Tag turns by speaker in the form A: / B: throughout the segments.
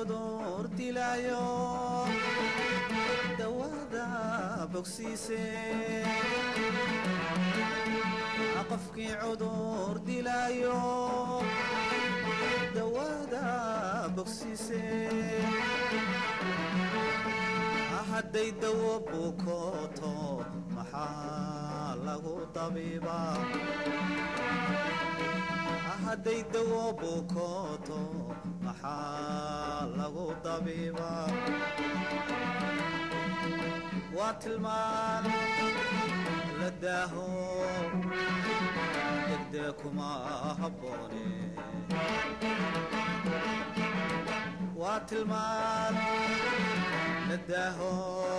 A: cudur dilaayo dawada bogsiise qofkii cudur dilaayo dawada bogsiise hadday dawo bukooto maxaa lagu dabiibaa hadday dawo bukooto maxaa lagu dabiibaa waa tilmaan la daaho degdee kuma habboone waa tilmaan la daaho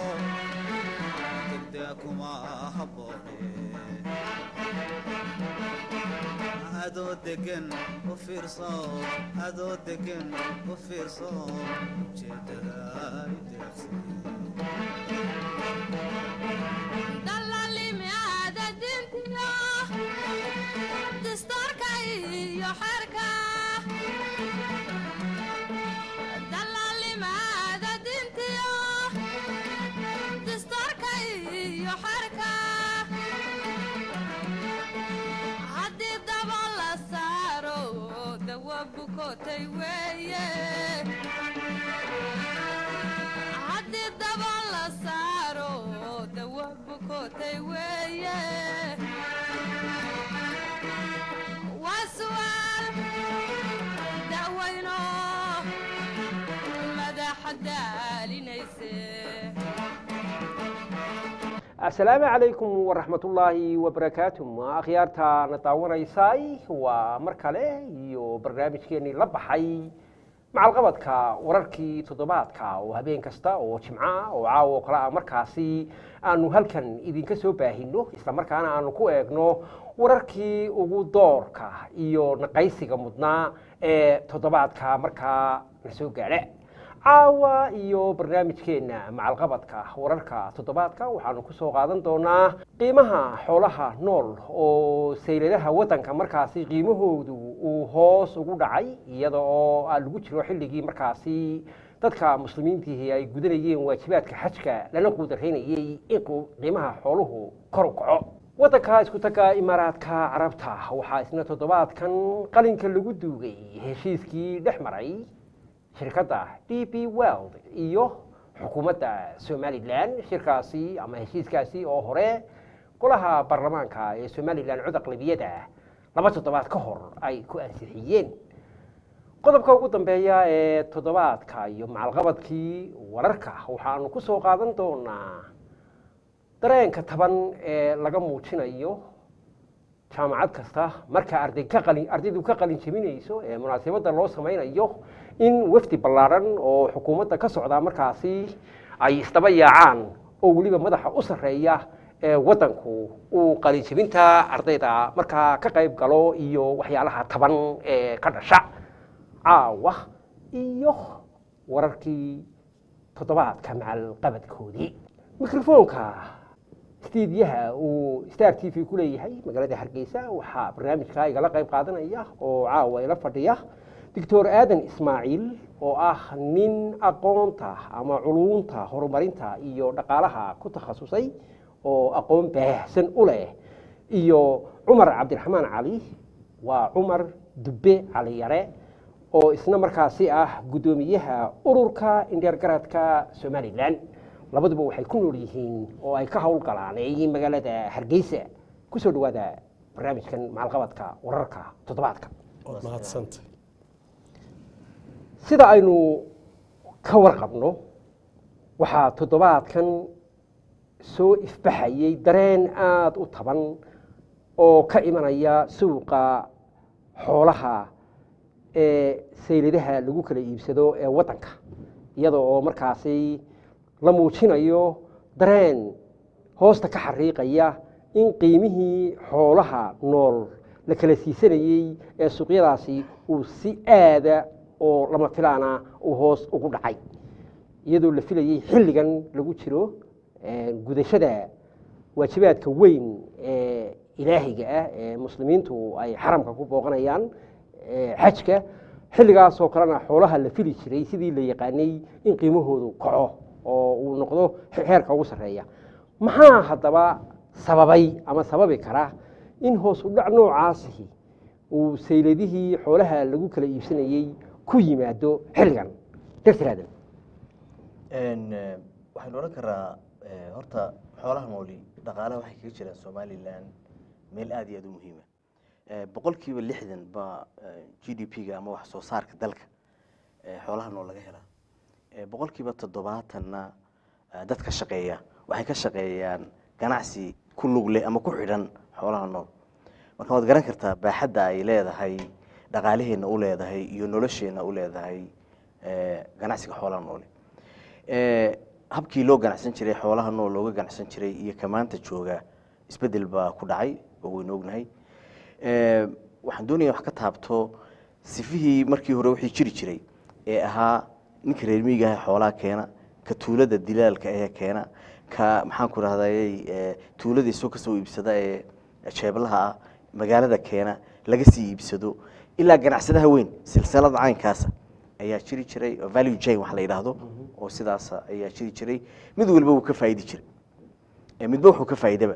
A: degdee kuma habboone adoo degan u fiirso adoo degan u fiirso ujeedada ideeqsi
B: dallaalimi aada dintiyo dastuurka iyo xerka dallaalimi aada dintiyo dastuurka iyo xerka haddii daba la saaro dawa bukootay weeye haddii daba la saaro dawa bukootay weeye waa su'aal da'weyno madaxa daalinayse
C: asalaamu calaykum waraxmatullaahi wabarakaatu akhyaarta na daawanaysay waa mar kale iyo barnaamijkeenii la baxay macalqabadka wararkii toddobaadka oo habeen kasta oo jimco ah oo caawa oo kale ah markaasi aanu halkan idinka soo baahino islamarkaana aanu ku eegno wararkii ugu doorka iyo naqaysiga mudnaa ee toddobaadka markaa na soo gaadha caawa iyo barnaamijkeenna macalqabadka wararka toddobaadka waxaanu ku soo qaadan doonaa qiimaha xoolaha nool oo sayladaha waddanka markaasi qiimahoodu uu hoos ugu dhacay iyada oo aa lagu jiro xilligii markaasi dadka muslimiintiihi ay gudanayeen waajibaadka xajka lana quudaraynayey in qiimaha xooluhu kor u kaco waddanka isku taga imaaraadka carabta waxaa isna toddobaadkan qalinka lagu duugay heshiiskii dhex maray shirkadda d b world iyo xukuumadda somalilan shirkaasi ama heshiiskaasi oo hore golaha baarlamaanka ee somalilan cod aqlabiyada laba toddobaad ka hor ay ku ansixiyeen qodobka ugu dambeeya ee toddobaadka iyo macalqabadkii wararka waxaanu ku soo qaadan doonaa dareenka taban ee laga muujinayo jaamacad kasta marka arday ka qalin ardaydu ka qalin jebinayso ee munaasabadda loo samaynayo in wafdi ballaaran oo xukuumadda ka socda markaasi ay isdaba yaacaan oo weliba madaxa u sarreeya ee waddanku uu qalin jebinta ardayda markaa ka qayb galo iyo waxyaalaha taban ee ka dhasha caawa iyo wararkii toddobaadka macalqabadkoodii mikrofoonka stiidyaha uu star t v ku leeyahay magaalada hargeysa waxaa barnaamijka igala qayb qaadanaya oo caawa ila fadhiya doctor aadan ismaaciil oo ah nin aqoonta ama culuunta horumarinta iyo dhaqaalaha ku takhasusay oo aqoon baahsan u leh iyo cumar cabdiraxmaan cali waa cumar dubbe cali yare oo isna markaasi ah guddoomiyaha ururka indheergaradka somalilan labaduba waxay ku nool yihiin oo ay ka howlgalaanay magaalada hargeysa kusoo dhawaada barnaamijkan macalqabadka wararka toddobaadka
D: waad mahadsanta
C: sida aynu ka warqabno waxaa toddobaadkan soo ifbaxayay dareen aada u taban oo ka imanaya suuqa xoolaha ee sayladaha lagu kala iibsado ee waddanka iyada oo markaasi la muujinayo dareen hoosta ka xariiqaya in qiimihii xoolaha nool la kala siisanayey ee suuqyadaasi uu si aada oo lama filaana uu hoos ugu dhacay iyadoo la filayey xilligan lagu jiro gudashada waajibaadka weyn ee ilaahiga ah ee muslimiintu ay xaramka ku booqanayaan xajka xilligaasoo kalena xoolaha la fili jiray sidii la yaqaanay in qiimahoodu kaco oo uu noqdo heerka ugu sarreeya maxaa haddaba sababay ama sababi kara in hoos u dhac noocaasihi uu sayladihii xoolaha lagu kala iibsanayey ku yimaado xilligan dr aadan
D: Een, eh, waxaynu odhan karaa eh, horta xoolaha nooli dhaqaalaha waxay kaga jiraan somalilan meel aad iyo aad u muhiima boqolkiiba lixdan baa g d p-ga ama wax soo saarka dalka eh, xoolaha nool laga helaa Eh, boqolkiiba toddobaatanna eh, dadka shaqeeya waxay ka shaqeeyaan ganacsi ku lug leh ama ku xidhan xoolaha nool marka waad garan kartaa baaxadda ay leedahay dhaqaalaheenna u leedahay iyo nolosheenna u leedahay eh, ganacsiga xoolaha noole Eh, habkii loo ganacsan jiray xoolaha nool looga ganacsan jiray iyo kamaanta jooga isbedel baa ku dhacay oo waynu ognahay Eh, waxaan doonaya wax ka taabto sifihii markii hore wixii jiri jiray ee ahaa ninka reer miyiga ah ee xoolaha keena ka tuulada dilaalka ee keena ka maxaan ku rahday tuulada isoo kasoo iibsada ee jeeblaha ah magaalada keena laga sii iibsado ilaa ganacsadaha weyn silsilada caynkaasa ayaa jiri jiray oo value chain wax la yidhaahdo oo sidaas ayaa jiri jiray mid walba wuu ka faa'idi jiray Eh, midba wuxuu ka faa'iidaba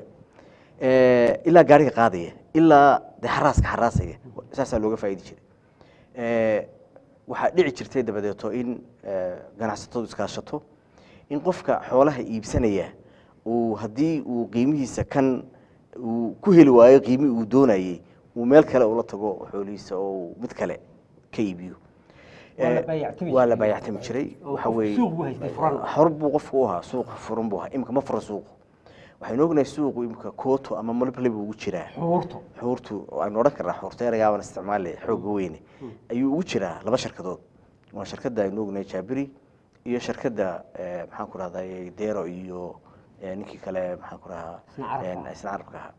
D: Eh, ilaa gaariga qaadaya ilaa de xaraaska xaraasaya saasaa looga faa'idi jiray Eh, waxaa dhici jirtay dabadeeto in eh, ganacsatadu iskaashato in qofka xoolaha iibsanaya uu haddii uu qiimihiisa kan uu ku heli waayo qiimi uu doonayey uu meel kale ula tago xoolihiisa oo uu mid kale ka iibiyo
C: Waa la
D: Eh,
C: baayactami
D: waa la
C: jiray.
D: baayactami jiray
C: Oo
D: waxa
C: qof
D: weeye
C: suuq buu haystay furan.
D: xor buu qofku u ahaa suuq furan buu ahaa imika ma fura suuqu waxaynu ognahay suuqu imika kooto ama malble buu ugu jiraa
C: xuurto
D: xuurtu aynu odhan karnaa xuurta eragaaban isticmaali xooga weyne ayuu ugu jiraa laba sharkadood waa shirkadda aynu ognahay jaabiri iyo shirkadda eh, maxaan ku rahday dero iyo eh, ninkii kale maxaan ku rahaa
C: Isna carabka
D: eh,
C: ahaa.
D: isna carabka ahaa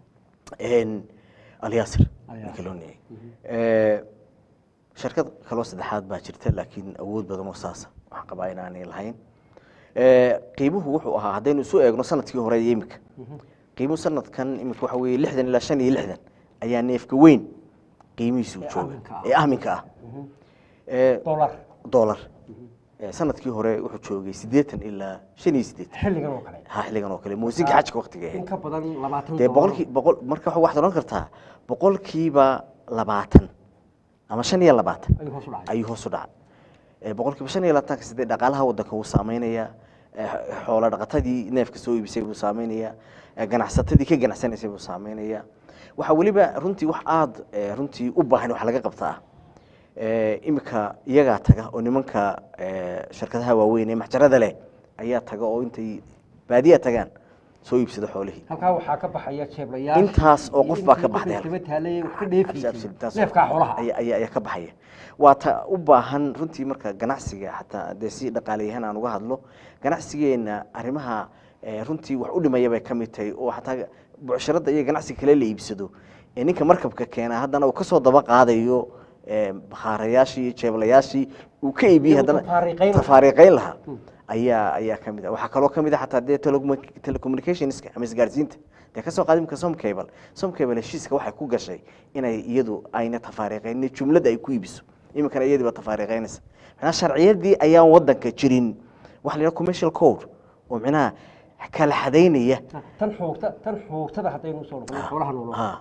D: En, alyaasir
C: Alyaasir.
D: ninka loo neeyay Eh, shirkad kaloo saddexaad baa jirta laakiin awood badan oo saasa waxaan qabaa inaanay lahayn Eh, qiimuhu wuxuu ahaa haddaynu isu eegno sanadkii hore iyo imika qiimuhu sanadkan imika waxa weeye lixdan ilaa shan iyo lixdan ayaa neefka weyn qiimihiisu
C: Ee
D: jooga
C: aaminka ah.
D: ee ahminka ah Eh,
C: dolar
D: dollar Eh, sanadkii hore wuxuu joogay siddeetan ilaa shan iyo siddeetan
C: xilligan oo kale
D: ha xilligan oo kale muusiga xajka waqtiga
C: in
D: ahayd
C: ka badan labaatan
D: dee
C: dolar.
D: boqolkii boqol marka waxa- waxaad odhan kartaa boqolkiiba labaatan ama shan iyo labaatan
C: ayuu hoos u dhacay
D: ayuu hoos u dhacay Eh, boqolkiiba shan iyo labaatanka sidee dhaqaalaha waddanka wuu saameynaya Eh, xoolo dhaqatadii neefka soo iibisay buu saameynaya Eh, ganacsatadii ka ganacsanaysay buu saameynaya waxaa weliba runtii wax aada eh, runtii u baahan wax laga qabtaa Eh, imika iyagaa taga oo nimanka eh, shirkadaha waaweyn ee maxjarada leh ayaa taga oo intay baadiya tagaan soo iibsada xoolihii
C: halkaa waxaa ka baxaya jeeblayaal
D: Intaas oo qof baa ka baxday halkan.
C: daba taalay wax ka
D: Absolute,
C: dheefaysay
D: taas-
C: neefkaa xoolaha
D: ayaa ayaa- ayaa ka baxaya waa ta u baahan runtii marka ganacsiga xataa dee si dhaqaalayahan aan uga hadlo ganacsigeena arrimaha eh, runtii wax u dhimaya bay ka mid tahay oo xataa bucsharada iyo ganacsiga kale la iibsado ee ninka markabka keena haddana uu kasoo daba qaadayo eh, bakhaarayaashii iyo jeeblayaashii uu ka iibiyey
C: Uu
D: haddana
C: tafaariiqayn lahaa.
D: tafaariiqayn lahaa ayaa ayaa ka mid ah waxaa kaloo ka mid ah xataa dee telecommu- telecommunicationska ama isgaarsiinta dee kasoo qaadi imka somcable somcable heshiiska waxay ku gashay inay iyadu ayna tafaariiqaynin jumlada ay ku iibiso iminkana iyadiiba tafaariiqaynaysa macnaha sharciyadii ayaan wadanka jirin waxa la yidhaha commercial code oo macnaha kala xadaynaya
C: tan xuugta tan xuugtada haddaynu usoo noqono xoolaha noolo
D: ha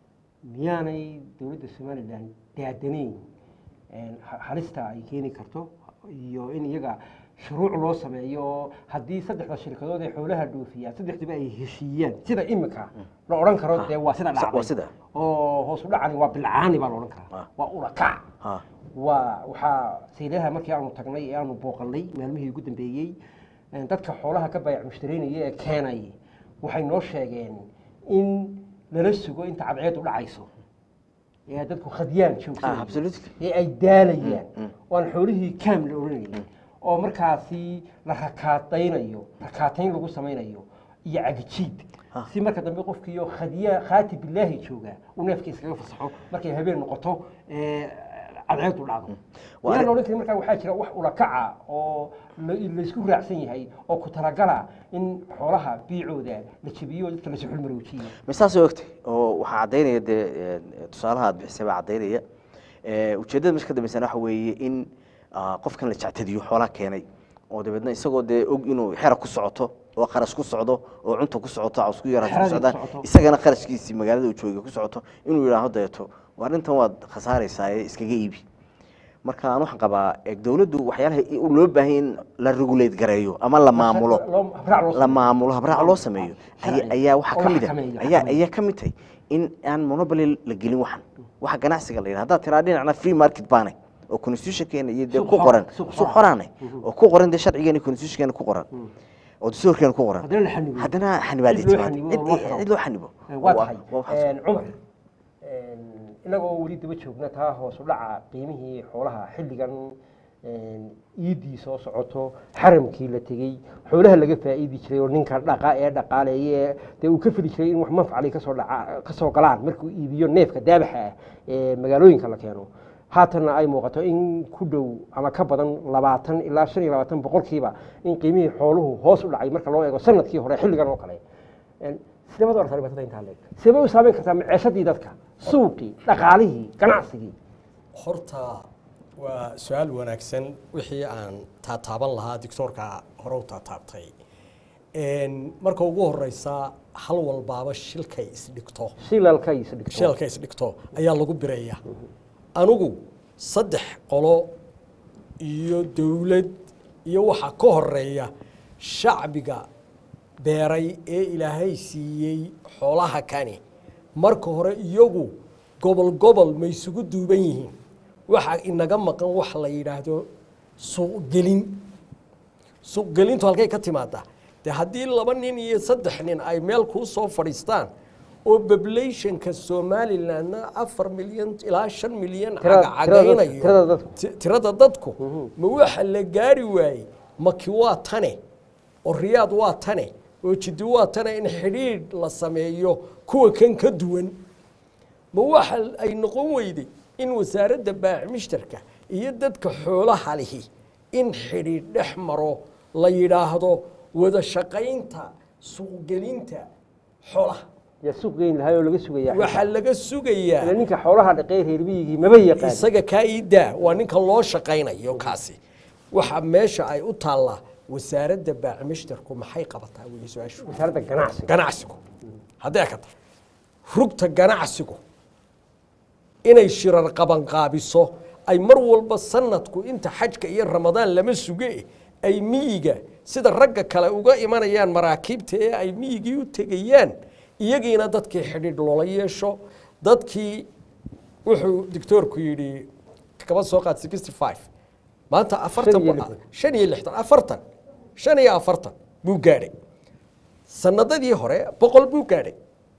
C: miyaanay dowladda somalilan daadanayn een, ha- halista ay keeni karto iyo in iyaga shuruuc loo sameeyo oo haddii saddexda shirkadood ee xoolaha dhoofiya saddexdiba ay heshiiyaan sida imika la odhan karo dee waa sida
D: Sa- waa
C: dhacday
D: sida.
C: oo hoos u dhacani waa bilcaani baa la odhan karaa
D: Ah.
C: waa ulakac
D: ha
C: waa waxaa saylaha markii aanu tagnay ee aanu booqannay maalmihii ugu dambeeyey een, dadka xoolaha ka baayac mushtareynaya ee keenay waxay noo sheegeen in lala sugo inta cadceedu dhacayso ee dadku khadyaan
D: Ah,
C: joogsanayaan
D: absolutely.
C: ee ay daalayaan oo aan xoolihii kaam la odhanayay oo markaasi la rakaataynayo rakaatayn lagu samaynayo iyo cagijiid
D: Ah.
C: si marka dambe qofkiiyo khadya khaati bilaahi jooga uu neefka iskaga fasaxo markay habeen noqoto ee, cadceedu dhacdo
D: Waa
C: yaan
D: arrin-
C: odhan karin markaa waxaa jira wax ulakaca oo la- laysku raacsan yahay oo ku talagala in xoolaha biicooda la jebiyo oo dadka la suxulmaroojiyo
D: ma saasay ogtay oo waxaa caddaynaya dee eh, tusaalaha aad bixisay baa caddaynaya Eh, ujeeddada meesha ka dambeysana waxa weeye in ah, qofkan la jectadiyo xoolaha keenay oo dabeedna isagoo dee og inuu xera ku socoto oo kharash ku socdo oo cunta ku socoto caws ku yaraata ku
C: Xeradii ku
D: socdaan
C: socoto.
D: isagana kharashkiisii magaalada uu jooga ku socoto inuu yidhaaho deeto waa arrintan waad khasaaraysaa ee iskaga iibi marka aan waxaan qabaa eh, dowladdu waxyaalaha i- loo baahan in la regulate gareeyo ama la maamulo
C: Loo- habraac loo
D: la maamulo habraac loo sameeyo
C: Sharci.
D: ayaa- ayaa waxaa
C: Oo
D: ka
C: la
D: mid ah
C: xakameeyo,
D: ayaa
C: xakameeyo.
D: ayaa ka mid tahay in aan monopoly la gelin waxan waxa ganacsiga la yidhaha haddaad tiraa dhinacna free market baanay oo constitutionkeena iyo dee
C: Suuq
D: ku
C: xor-
D: qoran
C: suuq
D: suuq
C: xor.
D: xoraanay oo ku qoran dee sharcigeena iyo constitutionkeena ku qoran oo dastuurkeena ku qoran
C: Haddana la xanibo.
D: haddana xanibaad ay
C: Cid loo
D: timaado.
C: xanibo
D: Cid-
C: oo loo xiro.
D: cid loo xanibo
C: waa tahay
D: waa waxaas.
C: Een, cumar een, inagoo weli daba joogna taa hoos u dhaca qiimihii xoolaha xilligan een, iidii soo socoto xaramkii la tegey xoolaha laga faa'iidi jiray oo ninka dhaqa ee dhaqaaleeye dee uu ka fili jiray in wax manfacali kasoo dhaca kasoo galaan markuu iibiyo neefka daabaxa ah ee magaalooyinka la keeno haatanna ay muuqato in ku dhow ama ka badan labaatan ilaa shan iyo labaatan boqolkiiba in qiimihii xooluhu hoos u dhacay marka loo eego sanadkii hore xilligan oo kale Een, sidee baad u aragtaa dhibaatada intaa leeg sidee bay u saameyn kartaa maciishadii dadka suuqii dhaqaalihii ganacsigii
E: horta waa su-aal wanaagsan wixii aan taataaban lahaa dictoorka hore u taataabtay Een, marka ugu horeysa hal walbaaba shilkay isdhigto
C: shilalka is dhigto
E: shilka isdhigto ayaa lagu bireeya anigu saddex qolo iyo dowlad iyo waxa ka horeeya shacbiga beeray ee ilaahay siiyey xoolaha kani marka hore iyagu gobol gobol ma isugu duuban yihiin waxa inaga maqan wax la yidhaahdo suuqgelin suuqgelintu halkay ka timaadaa dee haddii laba nin iyo saddex nin ay meel kuu soo fadhiistaan oo populationka somalilandna afar milyan ilaa shan milyan
C: Tirada-
E: cagacagaynayo
C: tirada dadku.
E: ti- tirada dadku ma waxa la gaari waayey maki waa tane oo riyaad waa tane oo jiddi waa tane in xidhiidh la sameeyo kuwa kan ka duwan ma waxa ay noqon weyday in wasaaradda baac mushtarka iyo dadka xoolaha lihi in xidhiidh dhex maro la yidhaahdo wada shaqaynta suuqgelinta xoolaha
C: yaa suuq geyn lahaa oo laga sugayaa
E: waxaa laga sugayaa
C: ila ninka xoolaha dhaqee reer miyigii maba yaqaan
E: isaga kaa ii daa waa ninka loo shaqaynayo kaasi waxa meesha ay u taallaa wasaaradda baac mushtarku maxay qabataa weye su-aashu
C: wasaaradda ganacsiga
E: ganacsigu haddee ka tahay rugta ganacsigu inay shirar qabanqaabiso ay mar walba sanadku inta xajka iyo ramadaan lama suge ay miyiga sida ragga kale uga imanayaan maraakiibta ee ay miyigii u tegayaan iyagiina dadkii xidhiidh loola yeesho dadkii wuxuu dictoorku yidhi kaba soo qaad sixty five maanta afartan
C: iyo
E: bu-
C: lixdan.
E: shan iyo lixdan afartan shan iyo afartan buu gaadhay sanadadii hore boqol buu gaadhay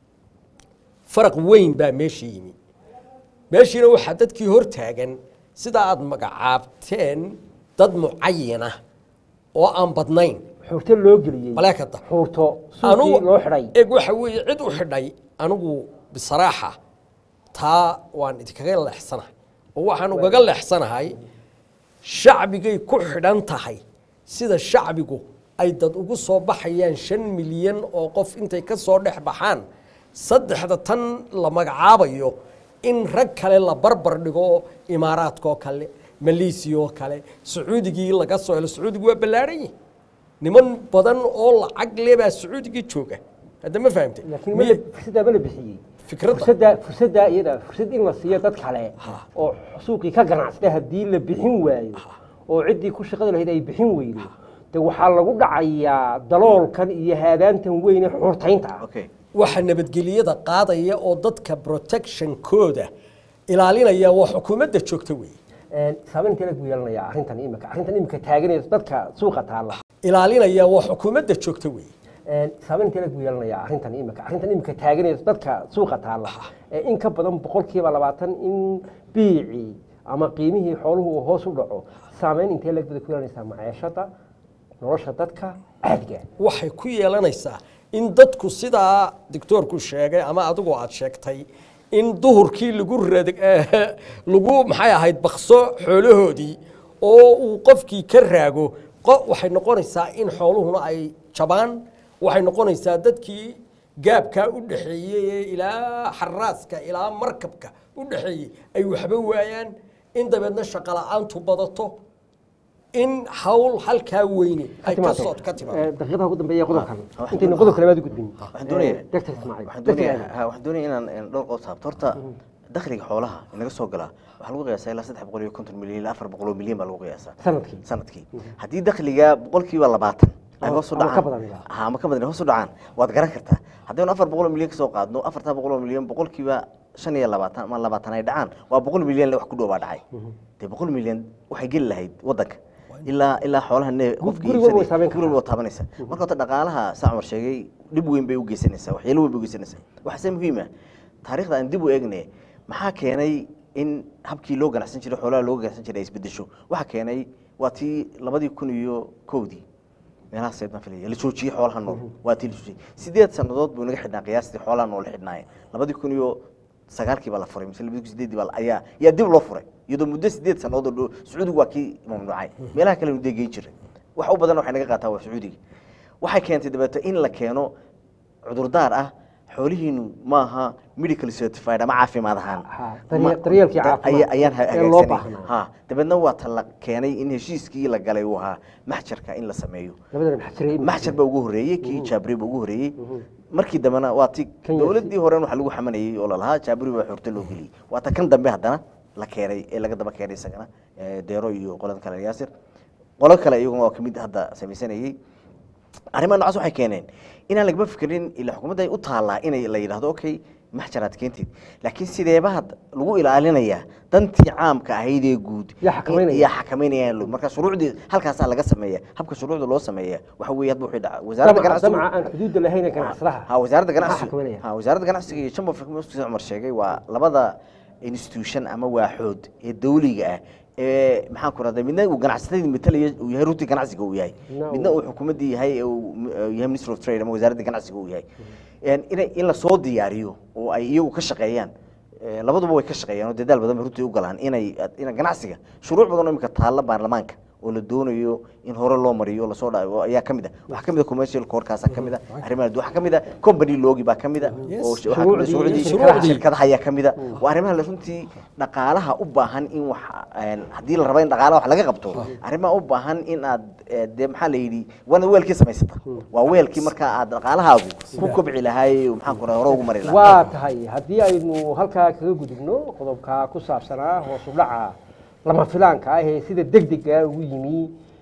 E: faraq weyn baa meesha yimi meeshiina waxaa dadkii hor taagan sida aada magacaabteen dad mucayana oo aan badnayn
C: xuurto loo geliyey
E: maleekada
C: xuurto suuqii loo xidhay
E: eg waxa weeye cid u xidhay anigu bisaraaxa taa waan idinkaga leexsanahay oo waxaan ugaga leexsanahay shacbigay ku xidhan tahay sida shacbigu ay dad ugu soo baxayaan shan milyan oo qof intay ka soo dhex baxaan saddexda tan la magacaabayo in rag kale la barbar dhigo imaaraadkaoo kale maleesiya oo kale sacuudigii laga soo helo sacuudigu waa ballaaran yihi niman badan oo lacag le baa sacuudigii jooga hadda ma fahamtay
C: laakiin
E: Miye-
C: mala fursaddaa ma la bixiyey
E: Fikradda.
C: fursaddaa fursaddaa iyada fursad in la siiyo dad kale oo suuqii ka ganacsada haddii la bixin waayo oo ciddii ku shaqada lahayd ay bixin weydo de waxaa lagu dhacayaa daloolkan iyo haadaantan weyne xuurtaynta ah
D: okay
E: waxa nabadgelyada qaadaya oo dadka protectionkooda ilaalinaya waa xukuumadda joogta weeye
C: Een, saameyn intee lagu yeelanayaa arrintan imika arrintan imika taaganaysa dadka suuqa taalla
E: ilaalinaya waa xukuumadda joogta weeye
C: Een, saameyn intee lagu yeelanayaa arrintan imika arrintan imika taaganaysa dadka suuqa taalla ee in ka badan boqolkiiba labaatan in biicii ama qiimihii xooluhu uu hoos u dhaco saameyn intee lagbada ku yeelanaysaa maciishada nolosha dadka caadiga ah?
E: waxay ku yeelanaysaa in dadku sidaa dictoorku sheegay ama adigu aad sheegtay in duhurkii lagu rad lagu maxay ahayd bakso xoolahoodii oo uu qofkii ka raago qo- waxay noqonaysaa in xooluhuna ay jabaan waxay noqonaysaa dadkii gaabkaa u dhexeeyey ee ilaa xaraaska ilaa markabka u dhexeeyey ay waxba waayaan in dabeedna shaqo la-aantu badato in hawl halkaa weyne ay ka soo ka timaado
C: daqiiqadaha ugu dambeeya qodobkan
D: Ah, wax-
C: intayna qodob kalabaad u gudbin
D: waxaan doonayaa
C: Dr. Ismaaciil.
D: waxaan
C: Dr.
D: doonayaa
C: Aadan.
D: ha, waxaan doonayaa inaan een, dhowr qodob taabto horta dakhliga xoolaha inaga soo galaa waxaa lagu qiyaasaa ilaa saddex boqol iyo konton milyan ilaa afar boqol oo milyan baa lagu qiyaasaa
C: sanadkii
D: sanadkii haddii dakhliga boqolkiiba labaatan ay
C: Ama-
D: hoos u
C: ama ka
D: dhacaan
C: badan ilaa.
D: ha, ama ka badan hoos u dhacaan waad garan kartaa haddaynu afar boqol oo milyan kasoo qaadno afartaa boqol oo milyan boqolkiiba shan iyo labaatan ama labaatan ay dhacaan waa boqol milyan le wax ku dhow baa dhacay dee boqol milyan waxay geli lahayd waddanka ilaa ilaa xoolaha nee qofka
C: guri walba way
D: iibsaday
C: saameyn
D: guri walba waa taabanaysa marka horta dhaqaalaha saa cumar sheegay dhib weyn bay u geysanaysaa waxyeelo weyn bay u geysanaysaa waxaase muhiim ah taariikhda aan dib u eegne maxaa keenay in habkii loo ganacsan jiray xoolaha looga ganacsan jiray ay isbedesho waxaa keenay waa tii labadii kun iyo kowdii meelahaas baan filaya la joojiyey xoolaha nool waa tii la joojiyey sideed sannadood buu naga xidhnaa qiyaastii xoolaha nool xidhnaaye labadii kun iyo sagaalkii baa la furay mise labadii kun sideedii baa la- ayaa ayaa dib loo furay iyadoo muddo sideed sannadood oo dhow sacuudigu waa kii mamnuucay meelaha kale dee geyn jiray wax u badan waxay naga qaataa waa sacuudiga waxay keentay dabeeto in la keeno cudurdaar ah xoolihiinu maaha medical certified ama caafimaad ahaan
C: Ha, daryeel-
D: Ma-
C: daryeelkii
D: da-
C: caafimaad
D: aya- ayaan ha-
C: ee loo
D: hagaagsanay.
C: baahnaa.
D: ha dabeedna waa ta la keenay in heshiiskii la galay uu ahaa maxjarka in la sameeyo
C: labadana maxjiray
D: maxjar baa ugu horeeyey kii jaabri baa ugu horeeyey markii dambena waa ti
C: Kan
D: dowladdii horen waxa lagu xamanayey oo lalahaa jaabri baa xorto loo geliyey waa ta kan dambe haddana la keenay ee laga daba keenay isagana ee deero iyo qolada kale yaasir qolo kale iyaguna waa kamid hadda samaysanayey arrimaha noocaas waxay keeneen inaan lagama fikirin ila xukuumadda ay u taallaa inay la yidhahdo okay maxjaraad keentid laakiin sideebaad lagu ilaalinayaa dantii caamka ahayd ee guud
C: Yaa xakameynaya.
D: yaa xakameynayaan lo marka shuruucdii halkaasaa laga sameeya habka shuruucda loo sameeya waxa weeye hadba wixii dhaca wasaaradda
C: damca
D: ganacsigu
C: damca aan xuduudda lahayn ee ganacsadaha
D: ha wasaaradda
C: maxaa
D: ganacsiga
C: xakameynaya?
D: ha wasaaradda ganacsiga iyo chamber of commerce sida cumar sheegay waa labada institution ama waaxood ee dawliga ah ee maxaan ku rahday midna uu ganacsatadii matalaya uu yahay runtii ganacsiga uu yahay
C: No.
D: midna uu xukuumaddii yahay ee uu m- ee yahay minister of trade ama wasaaradda ganacsiga uu yahay En inay in la soo diyaariyo oo ay iyagu ka shaqeeyaan ee, labaduba way ka shaqeeyaan oo dadaal badan bay runtii u galaan inay ina ganacsiga shuruuc badan oo imika taalla baarlamaanka oo la doonayo in hore loo mariyo oo lasoo dha oo ayaa ka mid ah waxaa ka mid ah commercial courtkaasaa ka mid ah arrimaha waxaa ka mid ah company loogi baa ka mid ah
E: Yes.
D: oo sh- waxaa ka mid ah
C: Shuruucdii-
D: shuruucdii
E: shuruucdii.
D: shirkadaha ayaa ka mid ah waa arrimaha la runtii dhaqaalaha u baahan in wax een, haddii la rabo in dhaqaalaha wax laga qabto arrimaha u baahan in aad eh, dee maxaa la yidhi waana weelkii samaysata waa weelkii markaa aad dhaqaalahaagu ku kobci lahaay maxaan ku rahay hore ugu mari lahaa
C: waa tahay haddii aynu halkaa kaga gudubno qodobka ku saabsanaa hoos u dhaca lama filaanka ah ee sida deg dega ugu yimi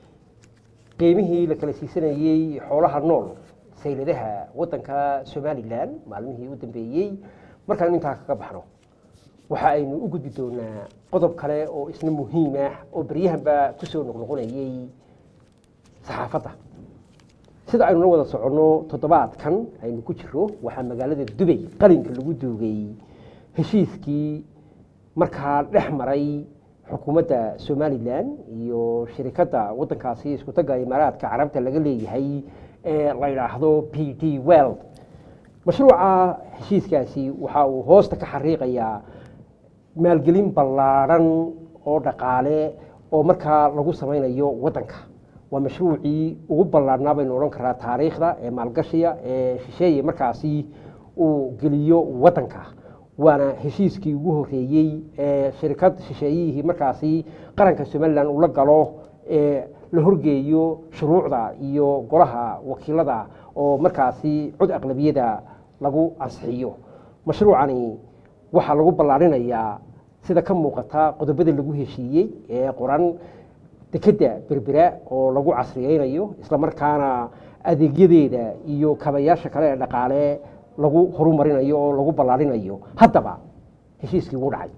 C: qiimihii la kala siisanayey xoolaha nool sayladaha waddanka somalilan maalmihii u dambeeyey markaanu intaa kaga baxno waxa aynu u gudbi doonaa qodob kale oo isna muhiim ah oo beryahanba kusoo noqnoqonayey saxaafadda sida aynu la wada soconno toddobaadkan aynu ku jiro waxaa magaalada dubay qalinka lagu duugay heshiiskii markaa dhex maray xukuumadda somalilan iyo shirikadda waddankaasi iskutaga imaaraadka carabta laga leeyahay ee la yidhaahdo p d world mashruuca heshiiskaasi waxa uu hoosta ka xariiqayaa maalgelin ballaadhan oo dhaqaale oo markaa lagu samaynayo waddanka waa mashruucii ugu ballaadhnaa baynu odhan karaa taariikhda ee maalgashiga ee shisheeye markaasi uu geliyo waddanka waana heshiiskii ugu horreeyey ee shirkad shisheeyihii markaasi qaranka somalilan uu la galo ee la horgeeyo shuruucda iyo golaha wakiilada oo markaasi cod aqlabiyada lagu ansixiyo mashruucani waxaa lagu ballaarinayaa sida ka muuqata qodobada lagu heshiiyey ee qoran dekedda berbera oo lagu casriyeynayo islamarkaana adeegyadeeda iyo kabayaasha kale ee dhaqaale lagu horumarinayo oo lagu ballaarinayo haddaba heshiiskii wuu dhacay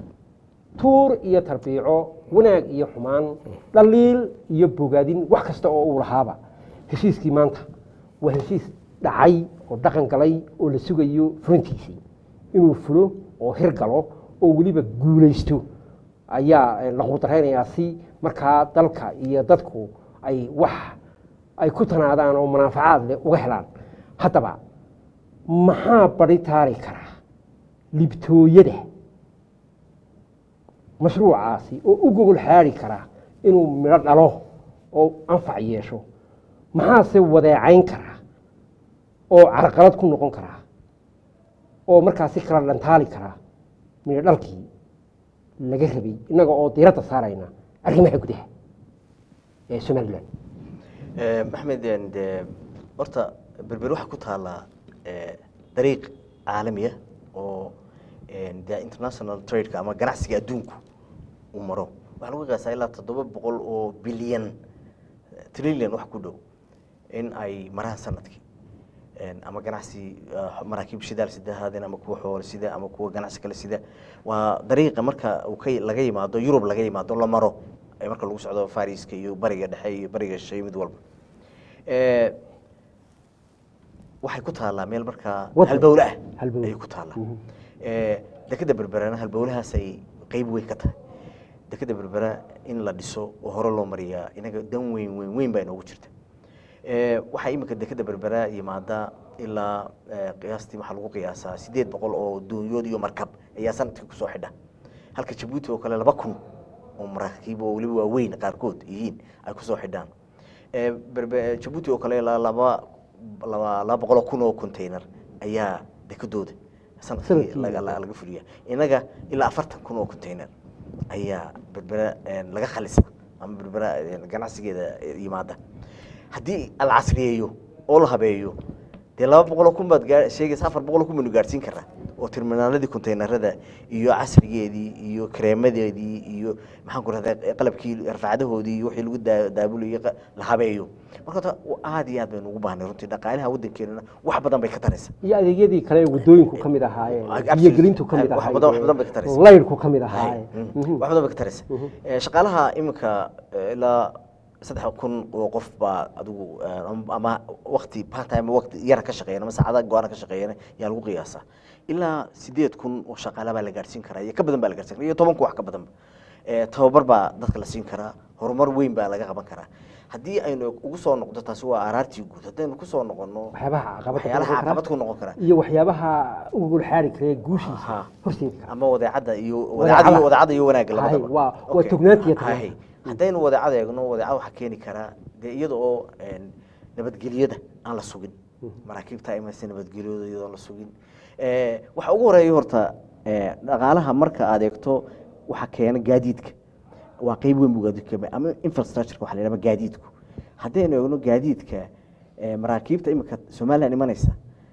C: tuur iyo tarbiico wanaag iyo xumaan dhaliil iyo bogaadin wax kasta oo uu lahaaba heshiiskii maanta waa heshiis dhacay oo dhaqan galay oo la sugayo fulintiisii inuu fulo oo hirgalo oo weliba guulaysto ayaa eh, la quudareynayaa si markaa dalka iyo dadku ay wax ay ku tanaadaan oo manaafacaad leh uga helaan haddaba maxaa bari taari karaa libtooyada mashruucaasi oo u gogol xaari kara inuu midho dhalo oo anfac yeesho maxaase wadeecayn kara oo carqalad ku noqon karaa oo markaasi kala dhantaali karaa midho dhalkii laga rabay innaga oo diiradda saarayna arrimaha gudaha ee somalilan
D: Eh, maxmed en, de horta berber waxaa ku taallaa eh, dariiq caalami ah oo en, de international tradeka ama ganacsiga adduunku uu maro waxaa lagu qiyaasaa ilaa toddoba boqol oo bilyan trillion wax ku dhow in ay maraan sanadkii En, ama ganacsi ah, maraakiib shidaal sida haadeen ama kuwa xoolo sida ama kuwa ganacsi kale sida waa dariiqa marka uu ka laga yimaado yurub laga yimaado la maro ee marka lagu socdo fariska iyo bariga dhexe iyo bariga shisheeye mid walba Eh, waxay ku taallaa meel markaa
C: Waddan.
D: halbowle ah
C: Halbowle.
D: ayay ku taallaa Eh, dekeda berberana halbowlahaasay qeyb weyn ka tahay dekeda berbera in la dhiso oo hore loo mariyaa inaga dan weyn weyn weyn baa inoogu jirta Eh, waxaa iminka dekeda berbera yimaada ilaa eh, qiyaastii waxaa lagu qiyaasaa sideed boqol oo doonyood iyo markab ayaa sanadkii kusoo xidha halka jabuuti oo kale laba kun oo maraakiib oo weliba waaweyn qaarkood yihiin ay kusoo xidhaan Eh, berbe jabuuti oo kale ilaa laba laba laba boqol oo kun oo container ayaa dekedooda sanadkii
C: Sanadkii.
D: laga la- laga fuliya inaga ilaa afartan kun oo container ayaa berbera eh, laga khalisa ama berbera eh, ganacsigeeda eh, yimaada haddii la casriyeeyo oo la habeeyo dee laba boqol oo kun baad gaa- sheegaysa afar boqol oo kun baynu gaadhsiin karaa oo terminaaladii containerada iyo casrigeedii iyo kareemadeedii iyo maxaan ku rahdaa qalabkii rafacadahoodii iyo wixii lagu daa- daabulayay qa- la habeeyo marka horta aad iyo aad baynu ugu baahnay runtii dhaqaalaha waddankeenana wax badan bay ka taraysa
C: iyo adeegyadii kale ee waddooyinku ka mid ahaayeen
D: Absolutely.
C: biyogelintu ka mid
D: Wax
C: ahaayeen
D: badan- wax badan bay ka taraysaa.
C: layrku ka mid ahaayeen
D: Hay, mm,
C: Mhm.
D: wax badan bay ka taraysa Eh, shaqaalaha iminka eh, ilaa saddex kun oo qof baa adigu eh, am- ama wakti part time wakti yara ka shaqeeyana ama saacada go-aana ka shaqeeyana yaa lagu qiyaasaa ilaa sideed kun oo shaqaala baa la gaadhsiin karaa iyo ka badan baa la gaadhsiin karaa iyo toban kun wax ka badanba Eh, tababar baa dadka la siin karaa horumar weyn baa laga qaban karaa haddii aynu ugu soo noqdo taasi waa araartii guud haddaynu kusoo noqono
C: waxyaabaha caqabad ku
D: waxyaalaha
C: noqon kara
D: caqabad ku noqon kara
C: iyo waxyaabaha ugul xaari kara ee guushiisa
D: Aha.
C: horseedi kara
D: ama wadeecada iyo
C: Wadeecada.
D: wadeecada iyo wadeecada iyo wanaagga
C: Hay,
D: labadaba
C: waa- waa
D: Okay.
C: tugnaanta iyo
D: Hay.
C: tugnaanta.
D: haddaynu wadeecada eegno wadeecada waxaa keeni karaa dee iyada oo een, nabadgelyada aan la sugin maraakiibta imaysa nabadgelyada iyadoo aan la sugin Eh, waxa ugu horeeya horta eh, dhaqaalaha marka aad eegto waxaa keena gaadiidka waa qeyb weyn buu gaadiidku ka ama infrastructure waxa la yidhahda gaadiidku haddaynu eegno gaadiidka eh, maraakiibta imika somaliland imanaysa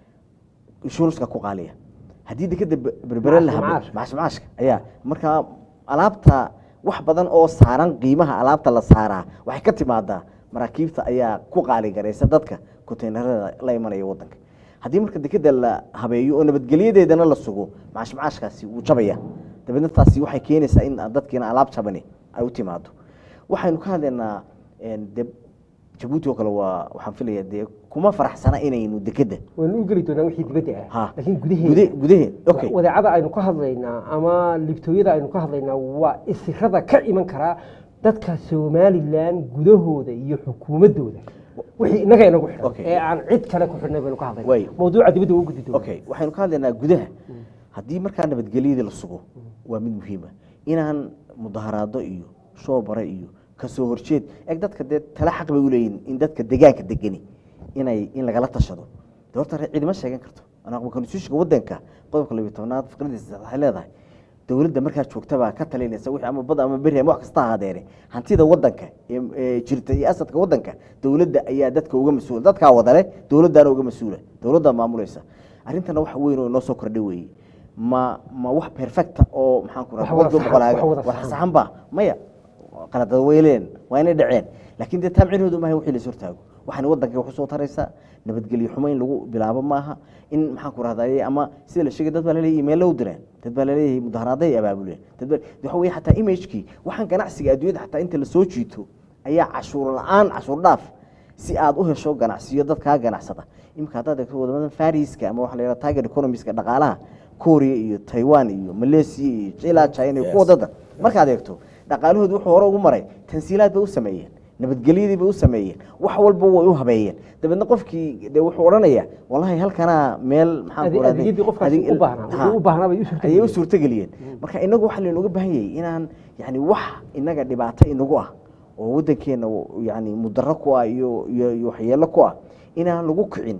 D: insuranska ku qaaliya haddii dekeda be- berbere la
C: Macaash-
D: habo
C: macaash.
D: macaash macaashka ayaa marka alaabta wax badan oo saaran qiimaha alaabta la saaraa waxay ka timaadaa maraakiibta ayaa ku qaali garaysa dadka konteynerada la imanaya wadanka haddii marka dekeda la habeeyo oo nabadgelyadeedana la sugo macaash macaashkaasi wuu jabaya dabeedna taasi waxay keenaysaa in dadkiina alaab jabani ay u timaado waxaynu ka hadlaynaa een, de jabuuti oo kale waa waxaan filaya dee kuma faraxsana inaynu dekeda
C: waynu u geli doonaa wixii dibadda ah
D: ha
C: laakiin
D: gude
C: gudaheeda
D: gudaheed okay
C: wadeecada aynu ka hadlaynaa ama libtooyada aynu ka hadlaynaa waa isirada ka iman karaa dadka somalilan gudahooda iyo xukuumadooda wixii inaga inagu xidhan
D: Okay.
C: ee aan cid kale ku xidhnay baynu ka
D: Way.
C: hadlaynaa mawduuca dibadda ugu gudi doona
D: okay waxaynu ka hadlaynaa gudaha haddii markaa nabadgelyadii la sugo waa mid muhiima inaan mudaharaado iyo shoobare iyo kasoo horjeed eg dadka dee tala xaq bay uleeyihin in dadka degaanka degani inay in lagala tashado de horta re- ciidama sheegan karto anaaqba konstitutionka wadanka qodobka labiyo tobnaad fikradiisa waxay leedahay dowladda markaa joogta baa ka talinaysa wixii ama bad ama beri ama wax kasta ahaadeene hantida wadanka ee ee jirta iyo asadka wadanka dowladda ayaa dadka uga mas-uula dadkaa wadale dowladdaana uga mas-uula dowladdaa maamulaysa arrintana wax weyn oo inoo soo kordhay weeye ma ma wax perfecta oo maxaan ku
C: Wax
D: rahaa
C: wada
D: boqolkiiba
C: saxan-
D: boqolaaga
C: wax wada
D: wax
C: saxan.
D: saxan ba maya qaladada weyleen waa inay dhaceen laakiin dee taamcinoodu maaha wixii la hortaago waxaana wadankii wax usoo taraysaa nabadgelyo xumo in lagu bilaabo maaha in maxaan ku rahdaye ama sida la sheegay dad baa laleeyahay imeello u direen dad baa laleeyahay mudaharaaday ay abaabuleen dad baa waxa weye xataa imagekii waxaan ganacsiga adduunyada xataa inta lasoo jiito ayaa cashuur la-aan cashuur dhaaf si aad u hesho ganacsiyo dadkaa ganacsada imika haddaad eegto wadamadan fariska ama waxa la yidhaha tiger economiska dhaqaalaha korea iyo taiwan iyo malaysia iyo ilaa china iyo kuwa dada markaad eegto dhaqaalahoodu wuxuu hore ugu maray tansiilaad bay u sameeyeen nabadgelyadii bay u sameeyeen wax walba way u habeeyeen dabeedna qofkii de wuxuu odhanaya wallahi halkanaa meel maxaan ku
C: Ade-
D: rahday-
C: adeegyadii qofkaasi
D: adeeg-
C: u baahnaa,
D: Ha.
C: wixii u baahnaa bay u suurtageliyeen.
D: ayay u suurtageliyeen marka inagu waxaa laynooga baahan yahay inaan yani wax inaga dhibaato inagu ah oo wadankeena yani mudaro ku ah iyo iyo iyo waxyeelo ku ah inaan lagu kicin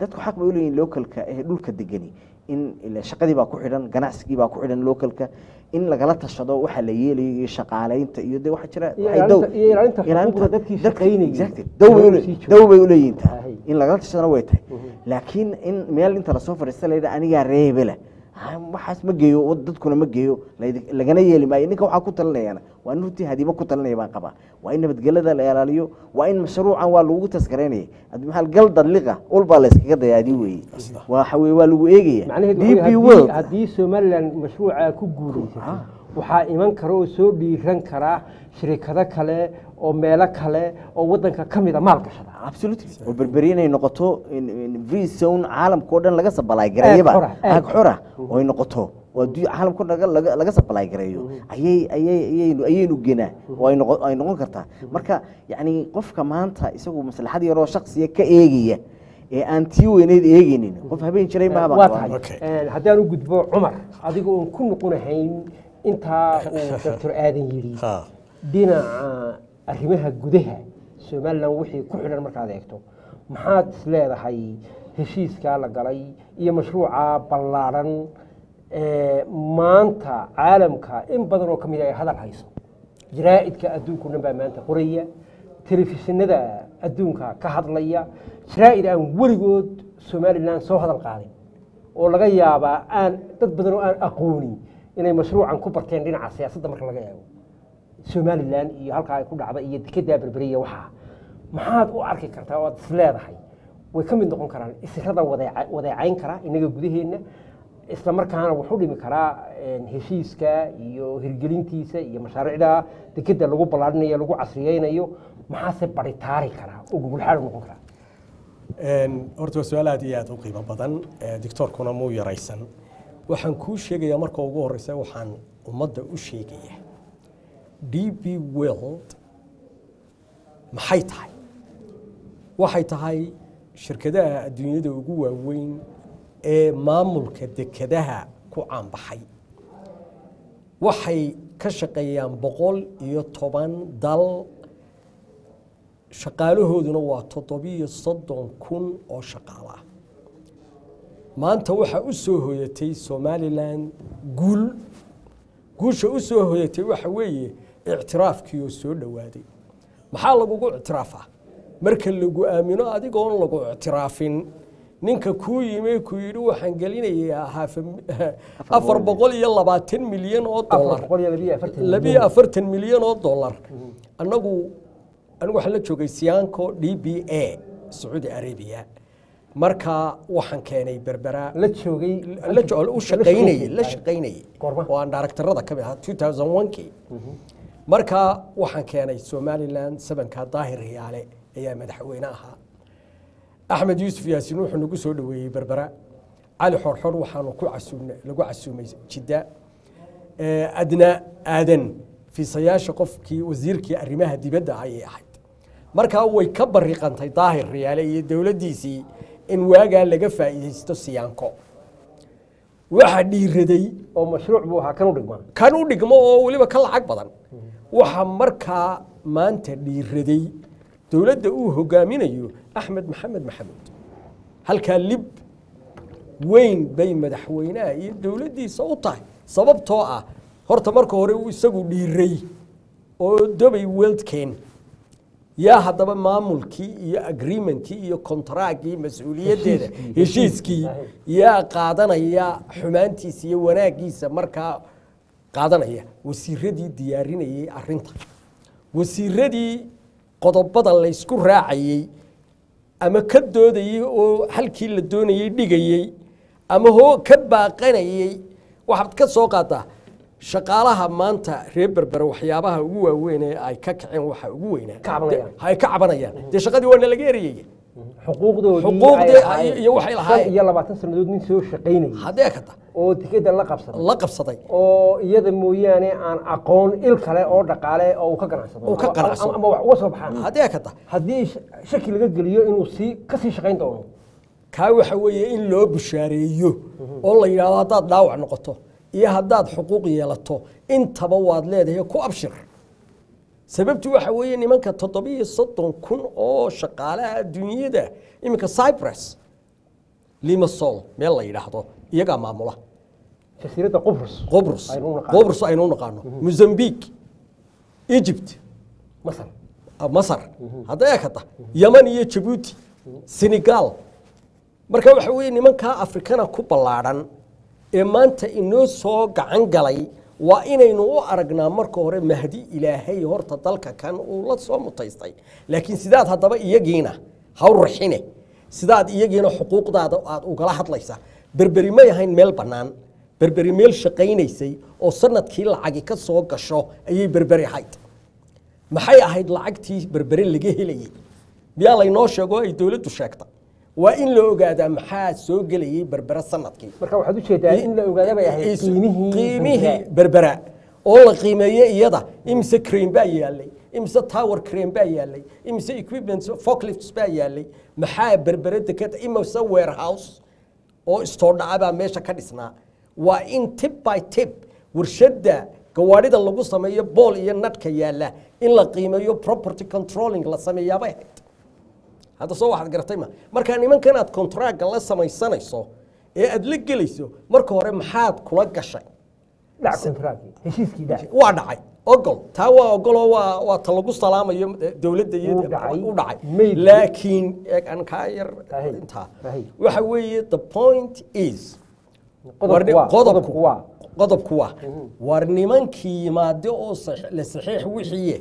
D: dadku xaq bay uleeyihin localka ee dhulka degani in ila shaqadii baa ku xidhan ganacsigii baa ku xidhan localka in lagala tashado waxa la yeelayo iyo shaqaaleynta iyo de waxa jira
C: Iyo
D: waxay
C: ilaalinta-
D: dow-
C: iyo ilaalinta
D: ilaalinta-
C: xuquuqda dadkii
D: dadka-
C: shaqaynayay.
D: exactly. dow bay ule-
C: Sii jooga.
D: dow bay uleeyihin tahay
C: Ahay.
D: in lagala tashadana way tahay laakiin in meel inta lasoo fadhiista la yidhaha anigaa reebela ha, waxaas ma geeyo oo dadkuna ma geeyo layd- lagana yeeli maayo ninka waxaa ku talinayana waa in runtii hadiiba ku talinaya baan qabaa waa in nabadgelada la ilaaliyo waa in mashruucan waa lagu taskaraynaya Haddi maxaa gal dadliqa ulbaa la iskaga dayaadi weeye waxa weye waa lagu eegaya
C: macnaheedu
D: DP
C: waxa weeye
D: World
C: haddii- haddii somalilan mashruuca ku guulaysato waxaa iman kara oo soo dhiiran kara shirikado kale oo meelo kale oo wadanka ka mida maal gashada
D: absolutely oo berberi inay noqoto in- in free zone caalamka oo dhan laga supply gareeyaba
C: Aag xora, aag.
D: aag xora oo ay noqoto oo adduun- caalamka oo dhan laga- laga- laga supply gareeyo ayay ayay ayaynu ayaynu genaa oo ay noqon ay noqon kartaa marka yacni qofka maanta isagu maslaxad yaroo shaksiya ka eegaya ee aan tii weyneyd eegeynin qof habeen jiray maaba
C: waa tahay
E: Okay.
C: Een, haddaan u gudbo cumar adiga oon ku noqonahayn intaa uu doctor aadan yidhi
E: Ha.
C: dhinaca arrimaha gudaha somalilan wixii ku xidhan markaad eegto maxaad is leedahay heshiiskaa la galay iyo mashruuca ballaadhan ee maanta caalamka in badan oo ka mid a ay hadal hayso jaraa'idka adduunka o dhan baa maanta qoraya telefishinada adduunka ka hadlaya jaraa'id aan weligood somalilan soo hadal qaadin oo laga yaabaa aan dad badan oo aan aqoonin inay mashruucan ku barteen dhinaca siyaasadda marka laga eego somalilan iyo halkaa ay ku dhacda iyo dekedaa berberiya waxaa maxaad u arki kartaa oo aad is leedahay way ka mid noqon karaan isirada wadeeca- wadeecayn kara inaga gudaheenna isla markaana wuxuu dhimi karaa een, heshiiska iyo hirgelintiisa iyo mashaariicda dekeda lagu ballaarinayo lagu casriyeynayo maxaase baritaari karaa oo gugulxaal u noqon karaa
E: Een, horta waa su-aal aad iyo aad u qiimo badan ee doctoorkuna muu yaraysan waxaan kuu sheegayaa marka ugu horeysa waxaan ummadda u sheegayaa d b world maxay tahay waxay tahay shirkadaha adduunyada ugu waaweyn ee maamulka dekedaha ku caanbaxay waxay ka shaqeeyaan boqol iyo toban dal shaqaalahooduna waa toddobiyo soddon kun oo shaqaalo ah maanta waxaa u soo hoyatay somalilan guul guusha u soo hoyatay waxa weeye ictiraafkii oo soo dhowaaday maxaa lagugu ictiraafaa marka lagu aamino adigoon lagu ictiraafin ninka kuu yimi ku yidhi waxaan gelinayaa haaf- afar boqol iyo labaatan milyan oo
C: afar
E: dollar
C: boqol iyo labiyo afartan
E: labiyo afartan milyan oo dollar annagu anigu waxaan la joogay siyaanko d b a sacuudi arabia marka waxaan keenay berbera
C: la joogay
E: la jo- u shaqaynayay la shaqaynayay
C: Goorma?
E: oo aan directorada ka mid ahaa 2001kii marka waxaan keenay somaliland sabanka daahir riyaale ayaa madaxweyne ahaa axmed yuusuf yaasin wuxuu nagu soo dhoweeyey berbera cali xorxor waxaanu ku casuumnay lagu casuumay jidda Eh, adna aadan fiisayaasha qofkii wasiirkii arrimaha dibadda ayay ahayd markaa way ka bariqantay daahir riyaale iyo dowladdiisii in waagaa laga faa'iidaysto siyaanko waxaa dhiiraday
C: oo mashruuc buu ahaa kan u dhigmaa
E: kan u dhigmo oo weliba ka lacag badan waxaa markaa maanta dhiiraday dowladda uu hogaaminayo axmed maxamed maxamuud halkaa lib weyn bay madaxweynaha iyo dowladdiisa u tahay sababtoo ah horta marka hore uu isagu dhiiray oo dobay weldken yaa haddaba maamulkii iyo agreementkii iyo kontaraaggii mas-uuliyaddeeda heshiiskii yaa qaadanaya xumaantiisa iyo wanaaggiisa markaa qaadanaya wasiiradii diyaarinayay arinta wasiiradii qodobada laysku raacayey ama ka doodayey oo halkii la doonayey dhigayey ama hoo ka baaqanayey waxaad ka soo qaadaa shaqaalaha maanta reer berbere waxyaabaha ugu waaweyn ee ay ka kaceen waxa ugu weynaa
C: Ka cabanayaan.
E: De- ay ka cabanayaan dee shaqadii waana laga erayaya
C: xuquuqdoodii
E: Xuquuqdii
C: ay lahaayeen.
E: iyo waxay lahaayeen.
C: shan iyo labaatan sannadood nin soo shaqaynayay
E: haddee kata
C: oo tikeda la qabsaday
E: la qabsaday
C: oo iyada mooyaane aan aqoon il kale oo dhaqaale oo uu ka ganacsado
E: Uu ka
C: Ama-
E: ganacsado.
C: ama- ama wax uga soo baxaan
E: haddee kata
C: haddii sh- shaki laga geliyo inuu sii kasii shaqayn doono
E: kaa waxa weeye in loo bushaareeyo oo la yidhaahdo haddaad dhaawac noqoto iyo haddaad xuquuq yeelato intaba waad leedahay ku abshir sababtu waxa weeye nimanka toddobiyo soddon kun oo shaqaalaha adduunyada iminka cyprus limasol meel la yidhaahdo iyagaa maamula
C: jasiiradda qubrus
E: qobrus
C: aynu u naqaano.
E: qobrus aynu u naqaano mozambique egypt
C: masar
E: masar hadda eekata yaman iyo jabuuti senegal marka waxa weeye nimankaa afrikana ku ballaadhan ee maanta inoo soo gacan galay waa inaynu u aragnaa marka hore mahdi ilaahay horta dalka kan uu la soo mutaystay laakiin sidaad haddaba iyagiina haw raxine sidaad iyagiina xuquuqdaada aad ugala hadlaysa berberi may ahayn meel bannaan berberi meel shaqaynaysay oo sanadkii lacagi ka soo gasho ayay berberi ahayd maxay ahayd lacagtii berbere laga helayey miyaa laynoo sheego ay dowladdu sheegta waa in la ogaadaa maxaa soo gelayey berbere sanadkii
C: marka waxaad ujeedaa in la ogaada bay ahayd
E: Is-
C: qiimihii
E: qiimihii
C: berbera.
E: berbera oo la qiimeeyey iyada imise crane baa yaalay imise tower crane baa yaalay imise equipment forklifts baa yaalay maxaa berbere deked imise warehouse oo istoodhaca baa meesha ka dhisnaa waa in tip by tip warshadda gawaadhida lagu sameeyo bool iyo nadhka yaalla in la qiimeeyo property controlling la sameeyaabay ahayd hadda soo waxaad garatay ma marka nimankan aad contractga la samaysanayso ee aad la gelayso marka hore maxaad kula gashay
C: dhac kontraagi heshiiskii dhac
E: waa dhacay ogol taa waa ogoloo waa waa ta lagu salaamayo eh, dowladda iyo
C: Wuu dhacay.
E: u dhacay
C: Maybe.
E: laakiin eeg aan kaa yar
C: Rahi.
E: intaa
C: Rahi.
E: waxa weeye the point is
C: Qodobku
E: war ni-
C: waa- qodobku waa.
E: qodobku waa war nimankii yimaade oo sax- la saxiix wixiiye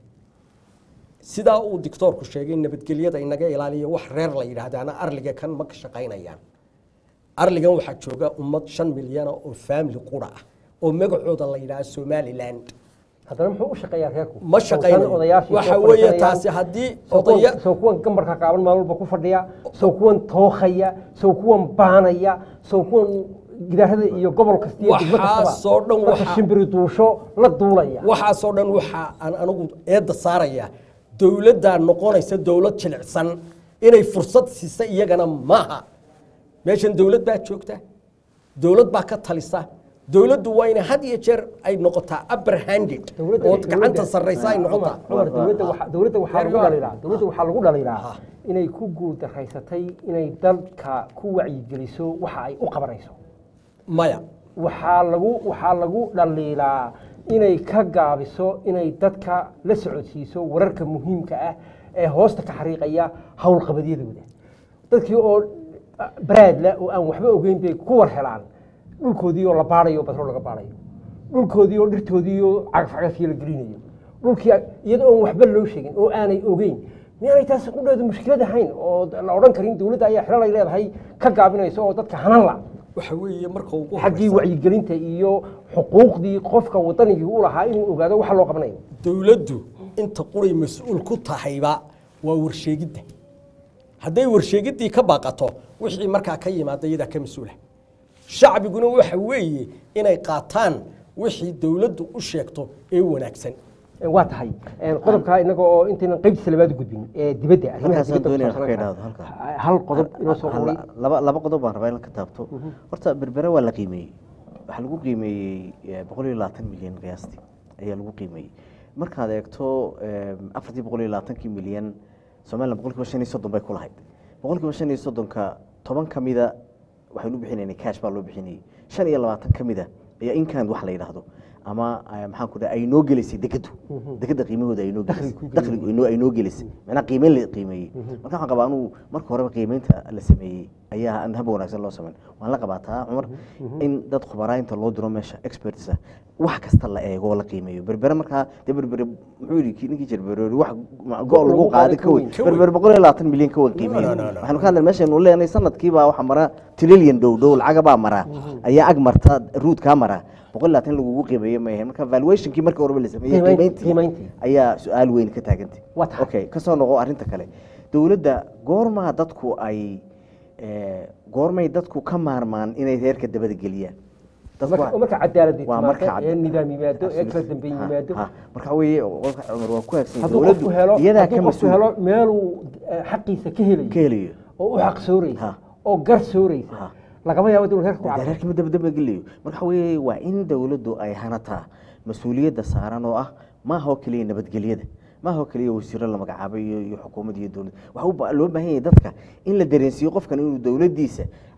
E: sidaa uu dictoorku sheegay nabadgelyada inaga ilaaliya wax reer la yidhaahdaana arliga kan ma ka shaqaynayaan arligan waxaa jooga ummad shan milyana oo family qura ah oo magacooda la yidhaha somaliland
C: haddana muxuu u shaqeeyaa reerku
E: ma shaqaynayo
C: Soo odayaashii
E: waxa
C: soo
E: weeye
C: fadhiisanayaan.
E: taasi haddii
C: Soo kuwan-
E: odaya
C: soo kuwan gambarka qaaban maalin walba ku fadhiya soo kuwan tookhaya soo kuwan baanaya soo kuwan gidaarada iyo gobol kasta iyo degmo kastaba
E: Waxaasoo dhan
C: marka
E: waxaa-
C: shimbiri duusho la duulaya
E: waxaasoo dhan waxa aan anigu eedda saaraya dowladdaa noqonaysa dowlad jilicsan inay fursad siisa iyagana maaha meeshan dowlad baa joogta dowlad baa ka talisa dowladdu waa inay had iyo jeer ay noqotaa upper handed
C: Dowladda-
E: oo gacanta
C: dowladda-
E: sarraysa ay noqotaa
C: Cumar, dowladda waxa- dowladda waxaa lagu
E: Reer
C: dhaliilaa dowladda waxaa lagu dhaliilaa
E: Ha.
C: inay ku guuldaraysatay inay dalka ku wacyigeliso waxa ay u qabanayso
E: maya
C: waxaa lagu waxaa lagu dhaliilaa inay ka gaabiso inay dadka la socodsiiso wararka muhiimka ah ee hoosta ka xariiqaya howlqabadyadooda dadkii oo ah, baraadla oo aan waxba ogeyn bay ku war helaan dhulkoodii oo la baarayo batrool laga baarayo dhulkoodii oo dhirtoodii oo cagafcagafyo la gelinayo dhulkii iyada oon waxba loo sheegin oo aanay ogeyn miyaanay taasi qudheedu mushkilad ahayn oo la odhan karin dowladda ayaa xilal ay leedahay ka gaabinayso oo dadka hanan la
E: waxa weeye marka ugu
C: xaggii
E: horeysa
C: wacyigelinta iyo xuquuqdii qofka wadanigii u lahaa inuu ogaado waxa loo qabanayo
E: dowladdu inta quray mas-uul ku tahayba waa warsheegidda hadday warsheegiddii ka baaqato wixii markaa ka yimaada iyadaa ka mas-uula shacbiguna waxa weeye inay qaataan wixii dowladdu u sheegto ee wanaagsan
C: waa tahay qodobkaa inaga oo intaynan qaybtiisa labaad u gudbin ee dibadda arrimaha
D: halkaasaan
C: dibadda
D: doonaya
C: ku
D: ka
C: saabsanaan
D: idhaahdo halkaa
C: kara. hal qodob inoo soo
D: Hal-
C: qoray
D: laba laba qodob baan rabaa in ka taabto horta berbere waa la qiimeeyey waxaa lagu qiimeeyey eh, boqol iyo labaatan milyan qiyaastii ayaa lagu qiimeeyey markaad eegto eh, afartii boqol iyo labaatankii milyan somalilan boqol kiiba shan iyo soddon bay ku lahayd boqol kiiba shan iyo soddonka toban ka mida waxaynu u bixinaynay cash baa loo bixinayey shan iyo labaatan ka mida ayaa inkan wax la yidhaahdo ama eh, maxaan ku dhaha ay noo gelaysay dekadu dekada qiimahooda ay noo gelisay dakhligu ay noo- ay noo gelisay macnaha qiimeyn la qiimeeyey marka waxaan qabaa anuu marka horeba qiimeynta la sameeyey ayaa aan hab wanaagsan loo sameyn waan la qabaataa cumar in dad khubaraa inta loo diro meesha experts ah wax kasta la eego oo la qiimeeyo berbere markaa dee berbere muxuu yidhi kii- ninkii jir berbere wax go' lagu qaaday ka weyn
E: ka weyn.
D: berbere boqol iyo labaatan milyan ka weyn qiimeeyo
E: No, no, no, no.
D: waxaanu ka hadlay meeshaynu leenahay sanadkiibaa waxa mara trillion dhow dhow lacagabaa mara ayaa ag marta ruudkaa mara boqol iyo labaatan lagugu qiimeeyo ma ahayn marka valuationkii markii horeba la sameeyey
C: Qiimeyn-
D: qiimeyntii
C: qiimeyntii.
D: ayaa su-aal weyn ka taagantay
C: Waa tahay.
D: okay kasoo noqo arrinta kale dowladda goormaa dadku ay eh, goormay dadku ka maarmaan inay reerka dabada geliyaan Dadku
C: marka
D: waa-
C: marka cadaaladii
D: waa marka
C: timaado ee
D: cad-
C: nidaam yimaado ee kala dambeyn
D: Ha,
C: yimaado
D: ha. marka weeye qofka cumar waa ku hagsan
C: hadduu qofku helo
D: iyadaa
C: hadduu
D: ka
C: qofku
D: mas-uul
C: helo meeluu eh, xaqiisa ka helayo
D: ka helayo
C: oo u xaq sooraysa
D: Ha.
C: oo gar sooraysa
D: Ha.
C: lagama yaabo dowlad reerka ku
D: dee
C: cararo
D: reerkii ma dabadaba gelayo marka weeye waa in dowladdu ay hanataa mas-uuliyadda saaran oo ah maaha oo keliya nabadgelyada maaha oo keliya wasiiro la magacaabay iyo iyo xukuumad iyo dowlad waxa u ba- loo baahan yahay dadka in la dareensiiyo qofkan inuu dowladdiisa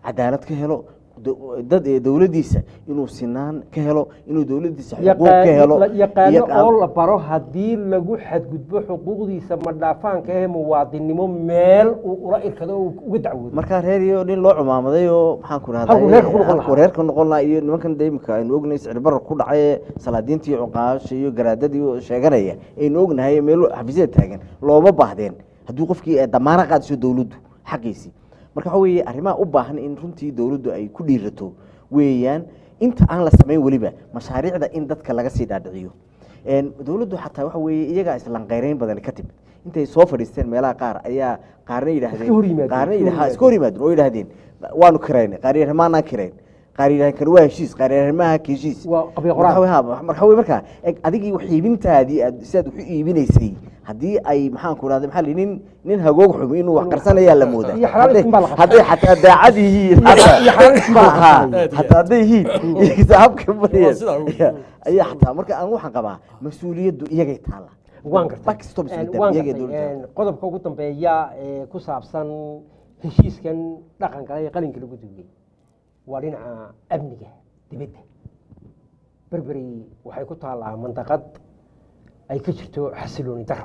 D: cadaalad ka helo do- dad ee dowladdiisa inuu sinaan ka helo inuu dowladdiisa xuquuq
C: yaqaan-
D: ka helo
C: la- yaqaano
D: iyo qaab-
C: oo la baro haddii lagu xadgudbo xuquuqdiisa ma dhaafaanka ee muwaadinimo meel uu ula irkado oo uga dacwoodo
D: markaa reer iyo nin loo cumaamaday oo maxaan ku
C: Halkuu reerka ku noqon lahaa.
D: rahdaa reerka noqon lahaa iyo nimankan de imika aynu ognahay sicirbarar ku dhacay ee salaadiinta iyo cuqaasha iyo garaadadii oo sheeganaya aynu ognahay meel xafiisyada taagan looma baahdeen hadduu qofkii ay damaana qaadiso dowladdu xaqiisii marka waxa weeye arrimaha u baahan in runtii dowladdu ay ku dhiirato weeyaan inta aan la samayn weliba mashaariicda in dadka laga sii dhaadhiciyo Een, dowladdu xataa waxa weeye iyagaa islanqayreyn badan ka timid intay soo fadhiisteen meelaha qaar ayaa qaarna yidhaahdeen
C: Iska hor yimaadeen,
D: qaarna
C: iska hor
D: yidha- iska hor yimaadeen oo yidhaahdeen waanu kiraynay qaar yidhahdeen maanaan kirayn qaar yidhahdeen kan waa heshiis qaar yidhahdeen maaha ka heshiis
C: Waa qabyo qoraal.
D: Marka waxa- ha, marka wey markaa eg adigii wax iibintaadii aad sidaad wax u iibinaysay haddii ay maxaan ku rahda maxaa la yidhi, nin nin hagoog xumi inuu wax qarsanayaa la moodaa
C: Iyo xalaal
D: Hadday-
C: ism baa la qabtaa.
D: hadday xataa daacad yihiin
C: Iyo- iyo xalaal ism baa la
D: Ha,
C: qabtaa.
D: hataa hadday yihiin iyaga habka
E: Waa sidaa ugu-
D: bariyeen ayaa xataa marka aan waxaan qabaa mas-uuliyaddu iyagay taala
C: waan gartay
D: Backstop
C: Een,
D: system,
C: waan
D: iyagay
C: gartay.
D: dowladda.
C: Een, qodobka ugu dambeeya ee ku saabsan heshiiskan dhaqanka ee qalinka lagu duugay waa dhinaca amniga dibadda berberi waxay ku taallaa mandaqad ay ka jirto xasilooni daro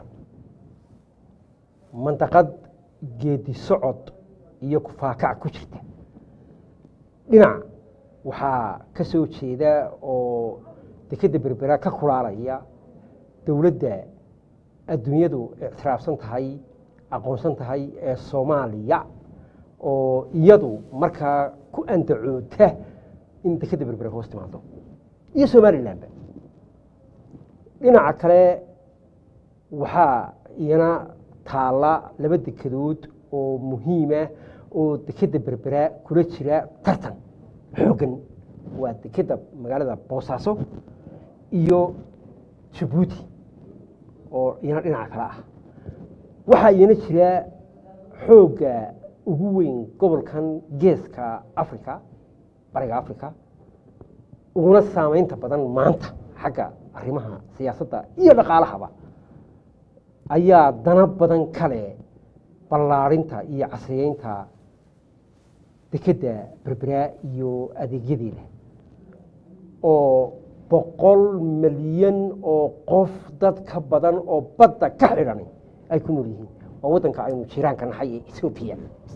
C: mandaqad geedi socod iyo kufaakac ku jirta dhinac waxaa ka soo jeeda oo dekedda berbera ka kulaalaya dowladda adduunyadu ictiraafsan tahay aqoonsan tahay ee soomaaliya oo iyadu markaa ku andacoota in dekedda berbere hoos timaado iyo somalilanba dhinaca kale waxaa iyana taalla laba dekedood oo muhiima oo dekedda berbera kula jira tartan xooggan waa dekedda magaalada boosaaso iyo jabuuti oo iyana dhinaca kale ah waxaa iyana jira xoogga ugu weyn gobolkan geeska africa bariga africa uguna saamaynta badan maanta xagga arrimaha siyaasadda iyo dhaqaalahaba ayaa dana badan kale ballaarinta iyo casriyeynta dekedda berbera iyo adeegyadeeda oo boqol milyan oo qof dad ka badan oo badda ka xidhan ay ku nool yihiin waa waddanka aynu jiraanka nahay ee ethoobiya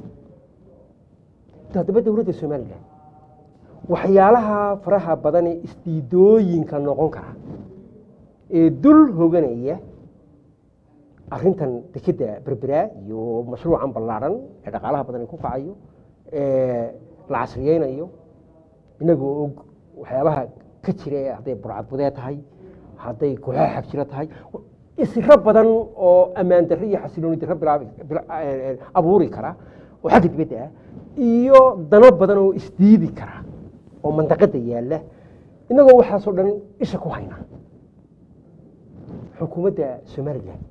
C: haddaba dowladda somalilan waxyaalaha faraha badan ee isdiidooyinka noqon kara ee dul hoganaya arrintan dekedda berbera iyo mashruucan ballaaran ee dhaqaalaha badan ku kacayo ee la casriyeynayo inagoo og waxyaabaha ka jira ee hadday burcadbudee tahay hadday kooxaha xagjiro tahay isiro badan oo ammaan darre iyo xasilooni darre bilaabi bila- eh, eh, abuuri kara oo xagga dibadda ah iyo dano badan oo isdiidi kara oo mandaqada yaalla inagoo waxaasoo dhan isha ku hayna xukuumadda somalilan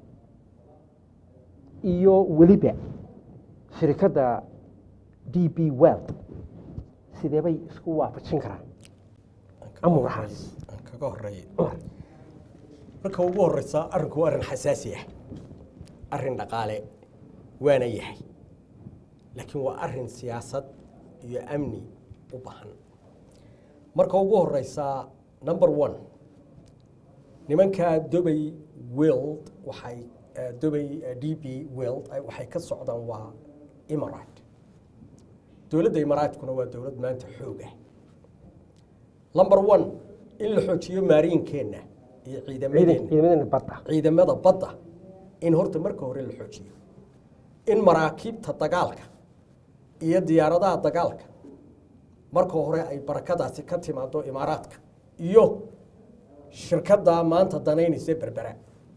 C: iyo weliba shirikadda d b weld sidee bay isku waafajin karaan amurahaas
E: aan kaga horeeya marka ugu horeysa arrinku waa arrin xasaasi ah arrin dhaqaale waana yahay laakiin waa arrin siyaasad iyo amni u baahan marka ugu horeysa number one nimanka dobay wild waxay eh, dobay eh, d b wild ay- waxay ka socdaan waa imarate dowladda imaraatkuna waa dowlad maanta xoog ah number one in la xoojiyo maariinkeenna iyo ciidamadeenna
C: ciidamadeenna badda
E: ciidamada badda in horta marka hore la xoojiyo in maraakiibta dagaalka iyo diyaaradaha dagaalka marka hore ay barakadaasi ka timaado imaaraadka iyo shirkadda maanta danaynaysa berbera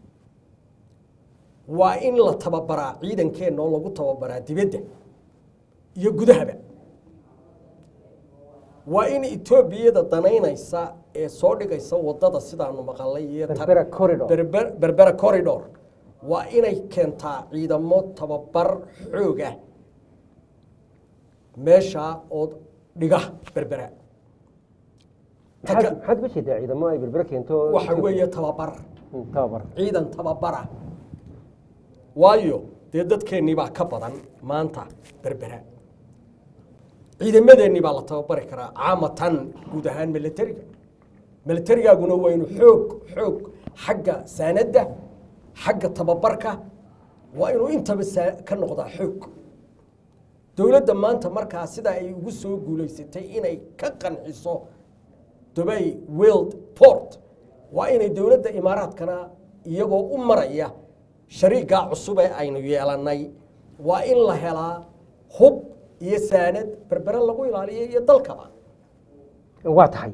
E: waa in la tababaraa ciidankeenna oo lagu tababaraa dibadda iyo gudahaba waa in etoobiyada danaynaysa ee soo dhigaysa wadada sidaanu maqalay iyo tar-
C: Berbera corridor.
E: Berber- berbera corridor waa inay keentaa ciidamo tababar xoog ah meesha oo dhiga berbera Ta
C: maxaad
E: ka-
C: maxaad uga jeedaa ciidamo ay berbere keento
E: waxa weeye tababar
C: Mm, tababar
E: ciidan tababara waayo dee dadkeennii baa ka badan maanta berbera ciidamadeennii baa la tababari karaa caamatan guud ahaan milatariga milatarigaaguna waa inu xoog xoog xagga saanadda xagga tababarka waa inuu intaba saa- ka noqdaa xoog dowladda maanta markaa sida ay ugu soo guulaysatay inay ka qanciso dubay world port waa inay dowladda imaaraadkana iyagoo u maraya shariigaa cusub ee aynu yeelannay waa in la helaa hub iyo saanad berbere lagu ilaaliyo iyo dalkaba
C: waa tahay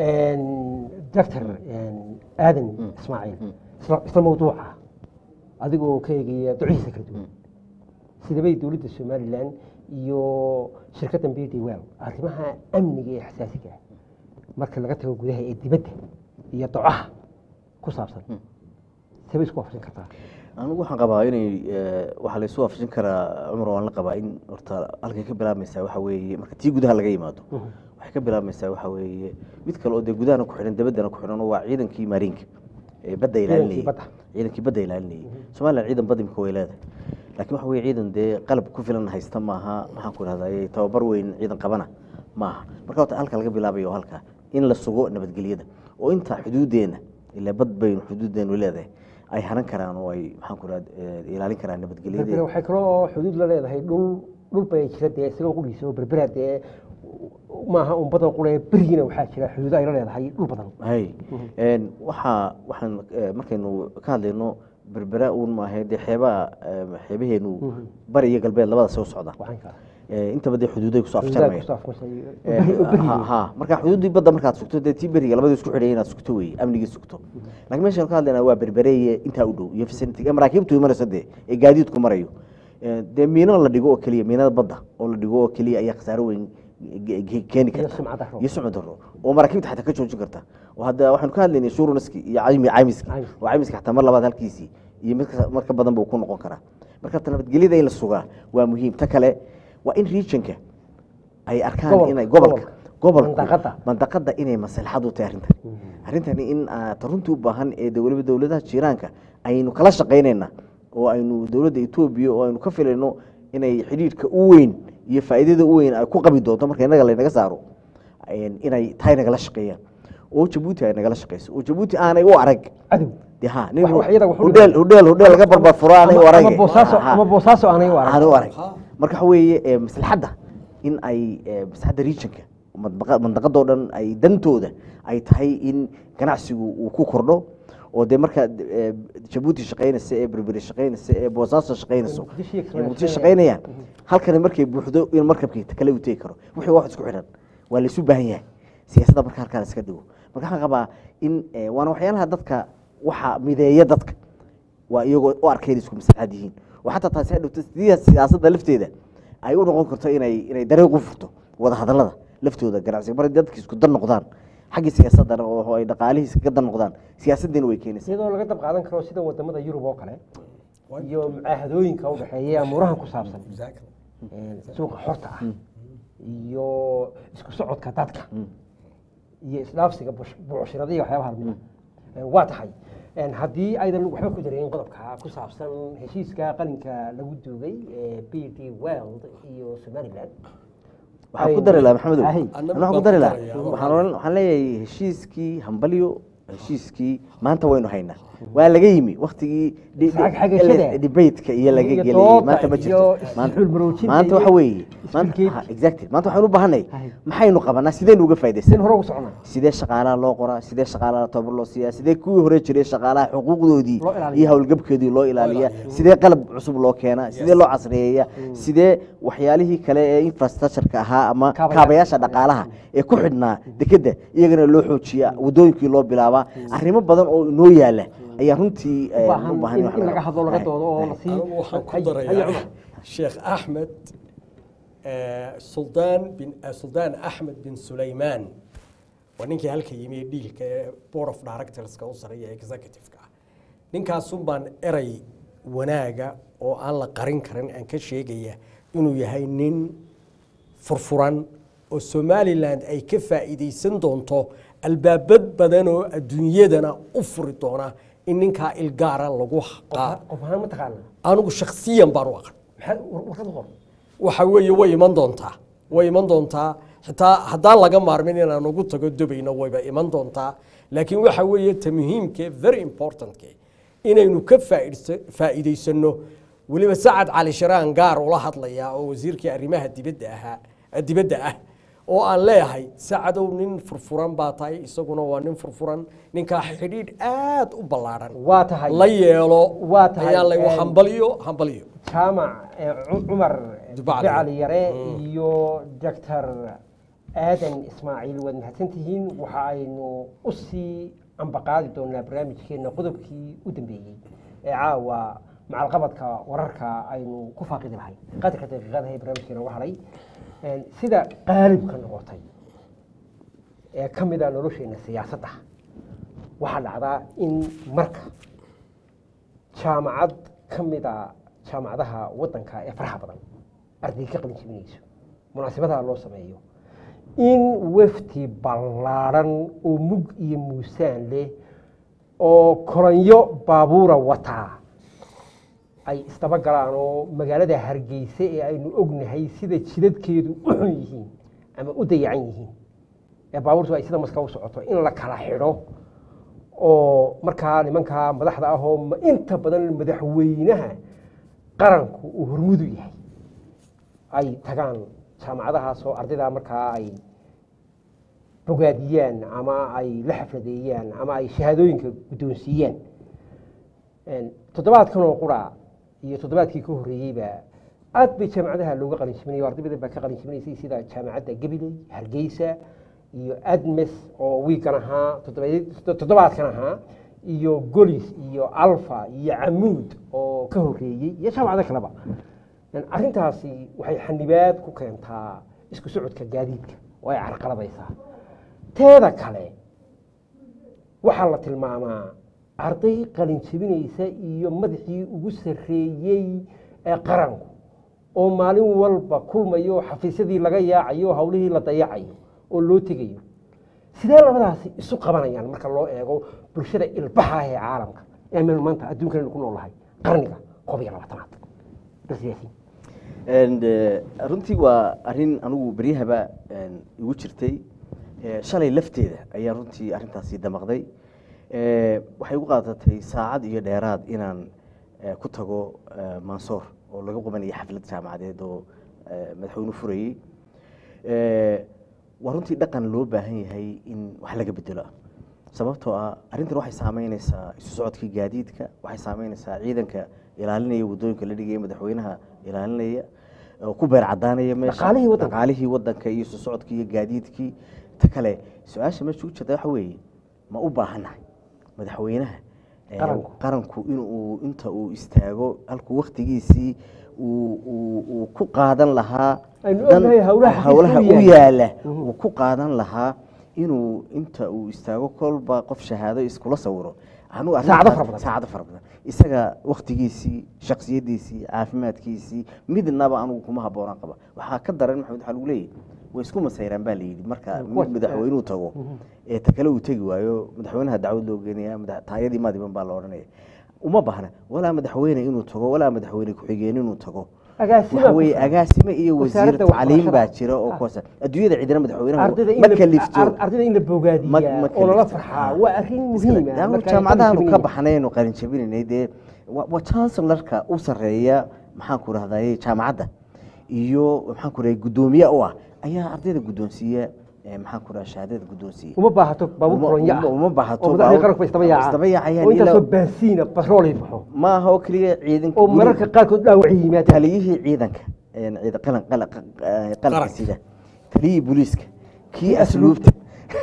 C: doctor aadan ismaaciil isla- isla mawduuca adigoo ka eegaya ducihiisa kala duwan sidabay dowladda somalilan iyo shirkaddan b d well arrimaha amniga ee xasaasiga ah marka laga tago gudaha ee dibadda iyo docaha ku saabsan sabay isku waafaqsan kartaa
D: anigu waxaan qabaa inay eh, waxaa la isu waafajin karaa cumar waan la qabaa in horta halkay ka bilaabmaysaa waxa weeye marka tii gudaha laga yimaado waxay ka bilaabmaysaa waxa weeye mid kale oo dee gudahana ku xidhan dabaddana ku xidhan oo waa ciidankii maarinka ee badda ilaalinayay
C: badda.
D: ciidankii badda ilaalinayay somalilan ciidan bad imika way leedahay laakiin waxa weye ciidan dee qalab ku filan haysta maaha maxaan ku idhahdaa tababar weyn ciidan qabana maaha marka horta halka laga bilaabayo oo halka in la sugo nabadgelyada oo inta xuduudeena ilaa bad baynu xuduudeenu leedahay ay haran karaan oo ay maxaan ku idhahda ilaalin karaan
C: berbere
D: nabadgelyada
C: waxay kaloo xuduud la leedahay dhul dhul bay jira dee isagoo qudhiisa oo berbera dee maaha un badan qule berigina waxaa jira xuduud ay la leedahay dhul badan
D: hay een waxaa waxaan eh, markaynu ka hadlayno berbera uun maahe dee xeebaha eh, xeebaheenu bari iyo galbeed labada soo socda
C: waxaan kaa
D: Eh, intaba dee xuduuday kusoo
C: xuduudaha
D: afjarmaya
C: kusoo afmashay
D: Eh,
C: oo berigi
D: ha- ha marka xuduudii badda markaad sugto dee tii beriga labadii isku xidhay inaad sugto wey amnigii sugto laakiin meeshaan ka hadlaynaa waa berbereeye intaa u dhow iyo vicinity ee maraakiibtu imanayso dee ee gaadiidku marayo Eh, dee miino la dhigo oo keliya miinada badda oo la dhigo oo keliya ayaa khasaaro weyn ge- ge- keeni
C: Iyo
D: karta
C: sumcad darro.
D: iyo sumcad darro oo maraakiibta xataa ka joojin karta oo hadda waxaanu ka hadlaynay shurunaski iyo caymi caymiski
C: Caymis.
D: oo caymiski xataa mar labaad halkiisii iyo mid ka- mar ka badan buu ku noqon karaa marka ta nabadgelyada in la sugaa waa muhiim ta kale waa in regionka ay arkaan
C: Gobolka,
D: inay gobolka
C: gobolka.
D: gobolka
C: Mandaqada.
D: mandaqada inay maslaxad u tahay arrintan arrintani in ah, ta runtii u baahan ee de weliba dowladaha jiiraanka aynu kala shaqaynayna oo aynu dowladda etoobiya oo aynu ka filayno inay xidhiidhka u weyn iyo faa'iidada u weyn ay ku qabi doonto marka innaga laynaga saaro een, inay tahay nagala shaqeeyaan oo jabuuti ay nagala shaqeyso oo jabuuti aanay u arag
C: cadow
D: de ha nin
C: Wax- wax iyada wax u
D: hudheel hudheel hudheel laga barbar furo aanay u
C: Ama-
D: arag
C: ama boosaaso ama boosaaso aanay u arag
D: aanay u arag
E: Ha.
D: marka waxa weeye ee, maslaxadda in ay ee, maslaxadda regionka mandbaqa- mandaqadoo dhan ay dantooda ay tahay in ganacsigu uu ku kordho oo dee marka ee, jabuuti shaqaynaysa ee berberi shaqaynaysa ee boosaaso shaqaynayso
C: Muqdisho iyo
D: ee muqdisho
C: shaqaynayaan.
D: shaqaynayaan halkani markay buuxdo in markabkii kale u tegi karo wixii wax isku xidhan waa laysu baahan yahay siyaasadda marka halkaa la iska dhigo marka waxaan qabaa in ee, waana waxyaalaha dadka waxa mideeya dadka waa iyagoo u arkeen isku maslaxad yihiin oo xataa taasi hadhowta sidii siyaasadda lafteeda ay u noqon karto inay inay dariiq u furto wada hadallada laftooda ganacsiga mar dadka isku dan noqdaan xaggii siyaasaddana oo ay dhaqaalihiisa kaga dan noqdaan siyaasaddiina way keenaysaa
C: iyadoo laga dab qaadan karo sida wadamada yurub oo kale iyo mucaahadooyinka u dhexeeya ee amuurahan ku saabsan
E: Exactly.
C: een, suuqa xorta ah iyo isku socodka dadka iyo isdhaafsiga bush- buucshirada iyo waxyaabaha lamid ah waa tahay een, haddii aydan waxba ku dareeyin qodobka ku saabsan heshiiska qalinka lagu duugay ee b d world iyo somaliland
D: waxaan ku dari lahaa maxamedow
C: Ahi.
E: Annagu
D: waxaan ku
E: baan
D: dari
E: ku
D: lahaa
E: daraya,
D: waxaan oran- waxaan leeyahay heshiiskii hambalyo heshiiskii maanta waynu haynaa waa laga yimi waktigii di-
C: Xag- xagashada.
D: debateka iyo laga
C: Iyo
D: geliyey
C: dooda
D: maanta ma
C: iyo
D: jirto Maanta-
C: isxuul maroojinta
D: maanta
C: iyo
D: waxa weeye maanta
C: iskuulkeedii.
D: ha, exactly maanta waxaynu u baahanay
C: Ahi.
D: maxaynu qabanaa sideynu uga
C: sin
D: faa'iidaysan
C: hore ugu soconaa
D: sidee shaqaalaha loo qoraa sidee shaqaalaha tababar loo siiyaa sidee kuwii hore jiray shaqaalaha xuquuqdoodii
C: Loo ilaaliyaa.
D: iyo howlgabkoodii loo ilaaliyaa
E: ilaaliyaa.
D: sidee qalab cusub loo keenaa sidee loo casriyeeyaa sidee waxyaalihii kale ee infrastructureka ahaa ama
C: Kaabayaasha.
D: kaabayaasha dhaqaalaha ee ku xidhnaa dekedda iyagana loo xoojiyaa wadooyinkii loo bilaabaa arrimo badan oo inoo yaala ayaa runtii eh,
C: u baahan
D: u baahan
C: in
D: wax
C: in
D: laga
C: laga hadlo laga
D: Ahi.
C: doodo oo
D: Ahi.
C: la sii
E: anigu waxaan ku
C: Hay- hay,
E: darayaa
C: Cumar.
E: sheekh axmed eh, suldaan bin eh, suldaan axmed bin sulaymaan waa ninkii halka yimi ee dhiilka ee board of directorska u sareeya ee executive-ka ah ninkaasun baan erey wanaaga oo aan la qarin karin aan ka sheegaya inuu yahay nin furfuran oo somaliland ay ka faa'iidaysan doonto albaabad badan oo adduunyadana u furi doona in ninkaa ilgaara lagu qaa
C: qof ahaan ma taqaana
E: anigu shakhsiyan baan u aqan
C: maxaa war- warqad u qor
E: waxa weeye way iman doontaa way iman doontaa xitaa haddaan laga maarmin inaan ugu tago dubayna wayba iman doontaa laakiin waxa weeye ta muhiimke very importantke inaynu ka faaidsa- faa'iidaysano weliba sacad cali sharaan gaar ula hadlayaa oo wasiirkii arrimaha dibadda ahaa dibadda ah oo aan leeyahay sacadow nin furfuran baa tahay isaguna waa nin furfuran ninkaa xidhiidh aad u ballaadhan
C: waa tahay
E: la yeelo
C: Waa tahay,
E: ayaan le
C: een,
E: hambaliyo hambaliyo
C: jaamac eh, Cu- cumar
E: Dubacli.
C: bicali yare iyo doctor aadan ismaaciil waad mahadsantihiin waxa aynu u sii ambaqaadi doonaa barnaamijkeena qodobkii u dambeeyey ee caawa macalqabadka wararka aynu ku faaqidi lahay qadarka daqiiqadaha ee barnaamijkeena uga hadhay Een, sida qaalibka noqotay ee ka mid a nolosheena siyaasadda waxaa dhacdaa in marka jaamacad ka mid a jaamacadaha waddanka ee faraha badan arday ka qalin jebinayso munaasabadaha loo sameeyo in wafdi ballaadhan oo mug iyo muusaan leh oo koranyo baabuura wataa ay isdaba galaan oo magaalada hargeysa ee aynu ognahay sida jidadkeedu u xun yihiin ama u dayacan yihiin ee baabuurtu ay sida maska u socoto in la kala xidho oo markaa nimankaa madaxda ah oo ma- inta badan madaxweynaha qaranku uu hormudu yahay ay tagaan jaamacadahaas oo ardayda markaa ay bogaadiyaan ama ay la xafladeeyaan ama ay shahaadooyinka guddoonsiiyaan Een, toddobaadkan oo qura iyo toddobaadkii ka horreeyeyba aad bay jaamacadaha looga qalin jibinaya arday badan baa ka qalin jibinaysay sida jaamacadda gabiley hargeysa iyo admes oo wiikan ahaa toddoba- toddobaadkan ahaa iyo golis iyo alfa iyo camuud oo ka horreeyey iyo jaamacado kaleba Een, arrintaasi waxay xanibaad ku keentaa isku socodka gaadiidka oo ay carqalabaysaa teeda kale waxaa la tilmaamaa arday qalin jebinaysa iyo madaxii ugu sarreeyey ee qaranku oo maalin walba kulmayo oo xafiisyadii laga yaacayo oo hawlihii la dayacayo oo loo tegayo sidee labadaasi isu qabanayaan marka loo eego bulshada ilbaxa ah ee caalamka ee meel maanta adduunkan ku noolahay qarniga koob iyo labaatanaad dalsiyaasiin
D: And, eh, runtii waa arrin anigu beryahaba een, igu jirtay Eh, shalay lafteeda ayaa runtii arrintaasi damaqday Eh, waxay igu qaadatay saacad iyo dheeraad inaan eh, ku tago eh, mansoor oo laga qabanaya xaflad jaamacadeed oo eh, madaxweyne furayey Eh, waa runtii dhaqan loo baahan yahay in wax laga bedelo sababtoo ah arrintan waxay saameynaysaa isu socodkii gaadiidka waxay saameynaysaa ciidanka ilaalinaya wadooyinka la dhigaya madaxweynaha ilaalinaya oo ku beer cadaanaya meesha
C: Dhaqaalihii waddanka.
D: dhaqaalihii waddanka iyo isu socodkii iyo gaadiidkii ta kale su-aasha meesha ugu jirta waxa weeye ma u baahannahay madaxweynaha eh,
C: Qaranku.
D: qaranku inuu inta uu istaago halkuu waktigiisii uu uu- uu ku qaadan lahaa
C: Aynu
D: dan-
C: ognahay hawlaha
D: hawlaha
C: xafiiska
D: u
C: u yaala.
D: yaala
C: Mhm.
D: uu ku qaadan lahaa inuu inta uu istaago kolba qof shahaado iskula sawiro anigu arrintaas-
C: Saacado fara badan.
D: saacado fara badan isaga waktigiisii shaksiyadiisii caafimaadkiisii midnaba anigu kuma habboonaan qaba waxaa ka daran maxamed waxaa lagu leeyahy way isku masayraan baa layidhi marka
C: Kuwa-
D: mid madaxweynuhu tago ee ta kale uu tegi waayo madaxweynaha dacwad loo geenaya madax- taayadii maadiban baa la odhanaya uma baahna walaa madaxweyne inuu tago walaa madaxweyne ku-xigeen inuu tago
C: Agaasima
D: waxa weeye
C: ku-
D: agaasime iyo wasiir
C: wasaaradda
D: tacliim baa
C: waxbarashada.
D: jira oo
C: Ah.
D: kuwaas adduunyada cidina madaxweynaha
C: ardayda in
D: ma
C: la-
D: kalifto
C: ar- ardayda in la
D: Ma-
C: bogaadiyaa
D: ma
C: oo lala
D: kalifto.
C: farxaa waa arrin muhiim ah
D: Daanu
C: marka ay
D: jaamacadaanu
C: qalin
D: ka
C: jebinayaan.
D: baxnaynu qalin jabinaynay dee wa- waa chancellarka u sarreeya maxaan ku rahdaye jaamacadda iyo maxaan ku rahday guddoomiye u ah ayaa ardayda guddoonsiiya eh, maxaan ku rahda shahaadada guddoonsiiya
C: uma baahato baabuur
D: Uma-
C: koronyo ah
D: uma- uma baahato
C: oo madaxdii
D: baabuur-
C: qaranku isdaba
D: isdaba
C: yaacaan
D: yaacayaan
C: oo intaasoo
D: ilaa-
C: baasiina batroolay baxo
D: ma aha oo keliya ciidanka
C: oo
D: weli-
C: mararka qaarkood dhaawac yimaadaan
D: taliyihii ciidanka een, ciida- qalan- qala- qa- eh, qalanka
E: Qaranka.
D: sida taliyihii booliiska kii asluubta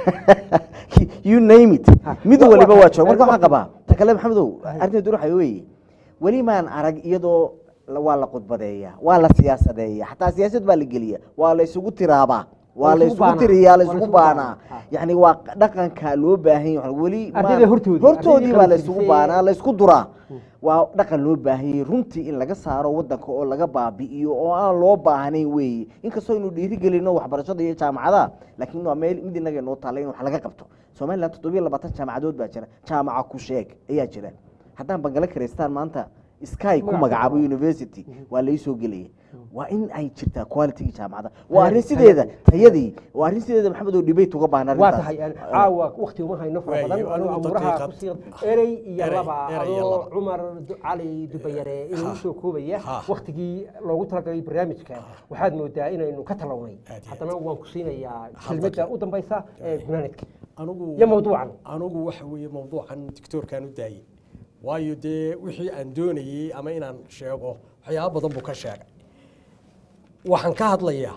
D: kii- you name it
C: Ha,
D: mid
C: wa-
D: waliba
C: wa-
D: waa jooga marka
C: wa-
D: waxaan qabaa ta kale maxamedow arrinteedu waxa weeye weli maan arag iyadoo la- waa la khudbadeeya waa la siyaasadeeya xataa siyaasad baa la geliya waa la isugu tiraabaa waa la
C: isugu
D: isugu
C: baanaa.
D: tiriyaa la
C: Waa la
D: isugu
C: isugu
D: baanaa
C: baanaa. Ha.
D: yani waa dhaqanka loo baahan yahay weli ma-
C: Ardayda hortoodii,
D: hortoodii
C: ardaydii
D: baa la
C: qalin
D: isugu
C: jebisay-
D: baanaa la isku duraa waa dhaqan loo baahanyay runtii in laga saaro wadanka oo laga baabi'iyo oo aan loo baahnayn weeye inkastoo aynu dhiirigelino waxbarashada iyo jaamacadaha laakiin waa meel mid inaga noo taalla in wax laga qabto somaliland toddobiyo labaatan jaamacadood baa jira jaamaca ku sheeg ayaa jira haddaan bangale karaystaan maanta sky ku
C: Magac
D: magacaabo
C: ku-
D: university waa lai soo gelaya waa in ay jirtaa qualitygii jaamacadda waa arrin sideeda tayadii waa arrin sideeda maxamed oo debate uga baahan
C: waa
D: arrintaas
C: tahay aan caawa wakti uma hayno fara
E: Waayo,
C: badan
E: anigu
C: anu amuuraha
E: daqiiqad.
C: kusii erey iyo
E: Erey,
C: laba
E: erey iyo
C: adoo
E: laba.
C: cumar Du- cali dubayare inuu
E: Ha.
C: usoo koobaya
E: Ha.
C: waktigii loogu talagalay barnaamijka waxaad moodaa inaynu ka talawnay
E: Aad iyo
C: haddana waan ku siinayaa
E: Hal
C: kelmadda
E: daqiiq.
C: u dambaysa ee gunaanidka
E: anigu
C: iyo mawduucan
E: anigu waxa weeye mawduucan dictoorkaan u daayey waayo dee wixii aan doonayey ama inaan sheego waxyaaba badan buu ka sheegay waxaan ka hadlayaa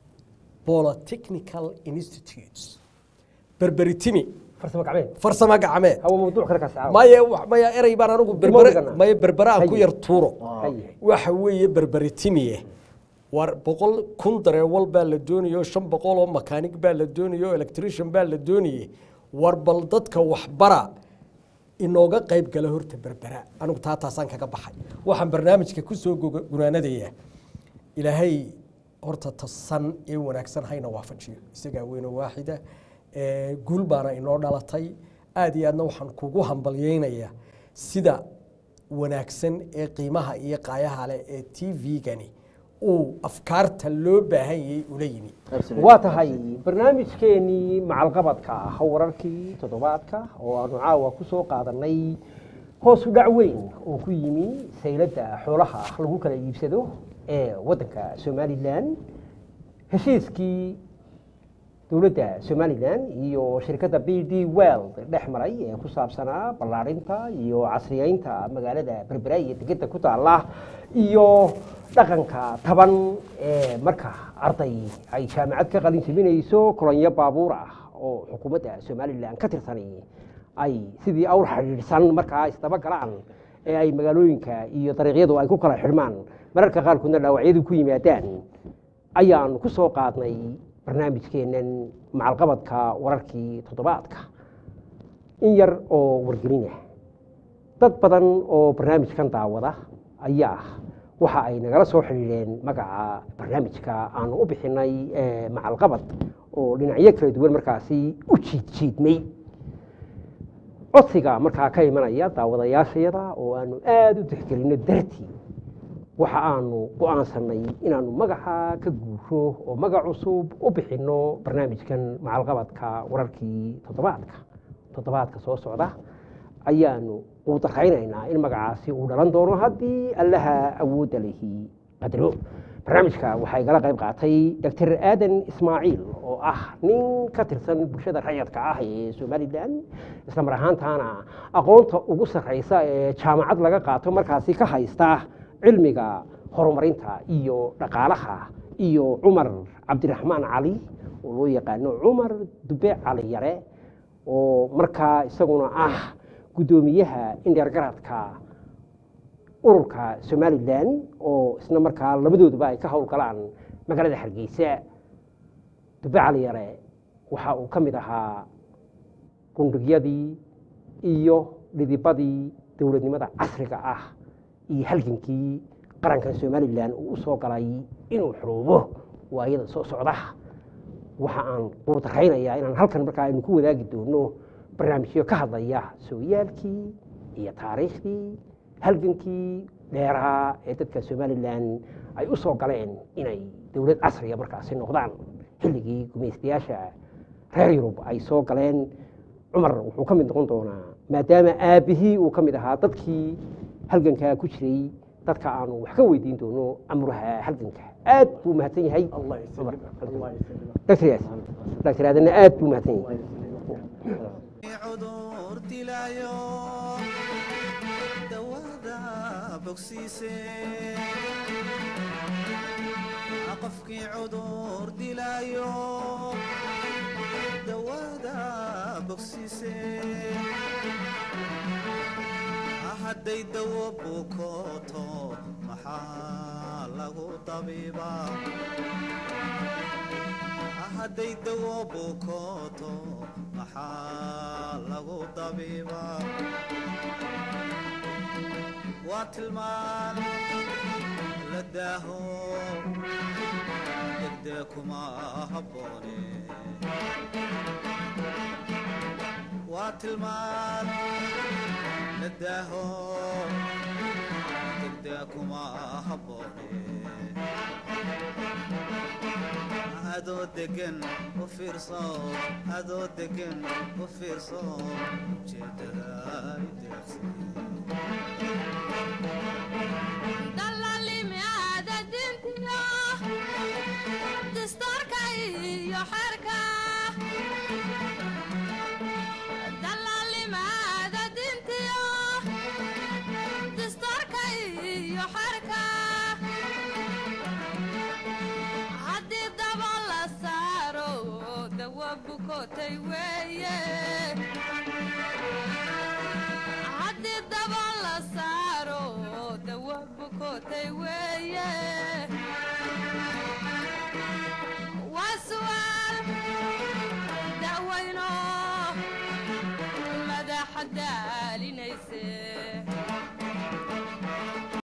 E: polytechnical institutes berberitimi
C: farsamo gacmeed
E: farsamo gacmeed
C: hawa mawduuc kale kaas caawa
E: maya wa- maya erey baan anigu berbere
C: Dimodigana.
E: maya berbere aan ku
C: Haye.
E: yar tuuro
C: Haye.
E: waxa weeye berberitimiye war boqol kun dareewal baa la doonayo shan boqol oo makaanig baa la doonayo electrician baa la doonayey war bal dadka waxbara inooga qayb gala horta berbera anigu taa taasaan kaga baxay waxaan barnaamijka ku soo goga- gunaanadayaa ilaahay horta tasan ee wanaagsan hayna waafajiyo isagaa weyno waaxida ee guul baana inoo dhalatay aad iyo aadna waxaan kugu hambalyeynayaa sida wanaagsan ee qiimaha iyo qaayaha leh ee t v-gani uu afkaarta loo baahan yay ula yimi
C: waa tahay barnaamijkeenii macalqabadka ah wararkii toddobaadka oo aanu caawa ku soo qaadanay hoos u dhac weyn oo ku yimi sayladda xoolaha lagu kala iibsado ee waddanka somalilan heshiiskii dowladda somalilan iyo shirkadda b d world dhex maray ee ku saabsanaa ballaarinta iyo casriyeynta magaalada berbera iyo degedda ku taalla iyo dhaqanka taban ee marka arday ay jaamacad ka qalin jebinayso kolonyo baabuur ah oo xukuumadda somalilan ka tirsanay ay sidii awr xidhiidhsan markaa isdaba galaan ee ay magaalooyinka iyo dariiqyadu ay ku kala xidhmaan mararka qaarkoodna dhaawacyadu ku yimaadaan ayaanu ku soo qaadnay barnaamijkeennan macalqabadka wararkii toddobaadka in yar oo wargelina dad badan oo barnaamijkan daawada ayaa waxa ay nagala soo xidhiidheen magaca barnaamijka aanu u bixinay ee macalqabad oo dhinacyo kala duwan markaasi u jiidjiidmay codsiga markaa ka imanaya daawadayaashayada oo aanu aada u tixgelino dartii waxa aanu go-aansanay inaanu magaca ka guuro oo magac cusub u bixinno barnaamijkan macalqabadka wararkii toddobaadka toddobaadka soo socda ayaanu quudaraynaynaa in magacaasi uu dhalan doono haddii allaha awoodda lihi qadro barnaamijka waxaa igala qayb qaatay doctor aadan ismaaciil oo ah nin ka tirsan bulshada rayadka ah ee somalilan isla mar ahaantaana aqoonta ugu sarreysa ee jaamacad laga qaato markaasi ka haysta cilmiga horumarinta iyo dhaqaalaha iyo cumar cabdiraxmaan cali oo loo yaqaano cumar dube cali yare oo markaa isaguna ah guddoomiyaha indheergaradka ururka somalilan oo isna markaa labadooduba ay ka howlgalaan magaalada hargeysa dube cali yare waxa uu ka mid ahaa gundhigyadii iyo dhidibadii dowladnimada casriga ah iyo halgankii qarankan somalilan uu u soo galay inuu xoroobo waayada soo socda waxa aan quudaraynayaa inaan halkan markaa aynu ku wadaagi doono barnaamijyo ka hadlaya sooyaalkii iyo taariikhdii halgankii dheeraha ee dadka somalilan ay u soo galeen inay dowlad casriga markaasi noqdaan xilligii gumaystayaasha reer yurub ay soo galeen cumar wuxuu ka mid noqon doonaa maadaama aabihii uu ka mid ahaa dadkii halgankaa ku jiray dadka aanu wax ka weydiin doono amuraha halganka aad buu mahadsan yahay dr dr aadanna aad buu mahadsan yahay
A: cudur dilaayo dawada bogsiise qofkii cudur dilaayo dawada bogsiise hadday dawo bukooto maxaa lagu dabiibaa hadday dawo bukooto maxaa lagu dabiibaa waa tilmaan la daaho degdee kuma habboone waa tilmaan la daaho degdee kuma habboone adoo degan u fiirso adoo degan u fiirso ujeedada ideeqsi
B: dallaalimicaada dintiyo dastuurka iyo xerka dallaalimicaada dintiyo dastuurka iyo xerka haddii daba la saaro dawa bukotay weeye haddii daba la saaro dawa bukotay weeye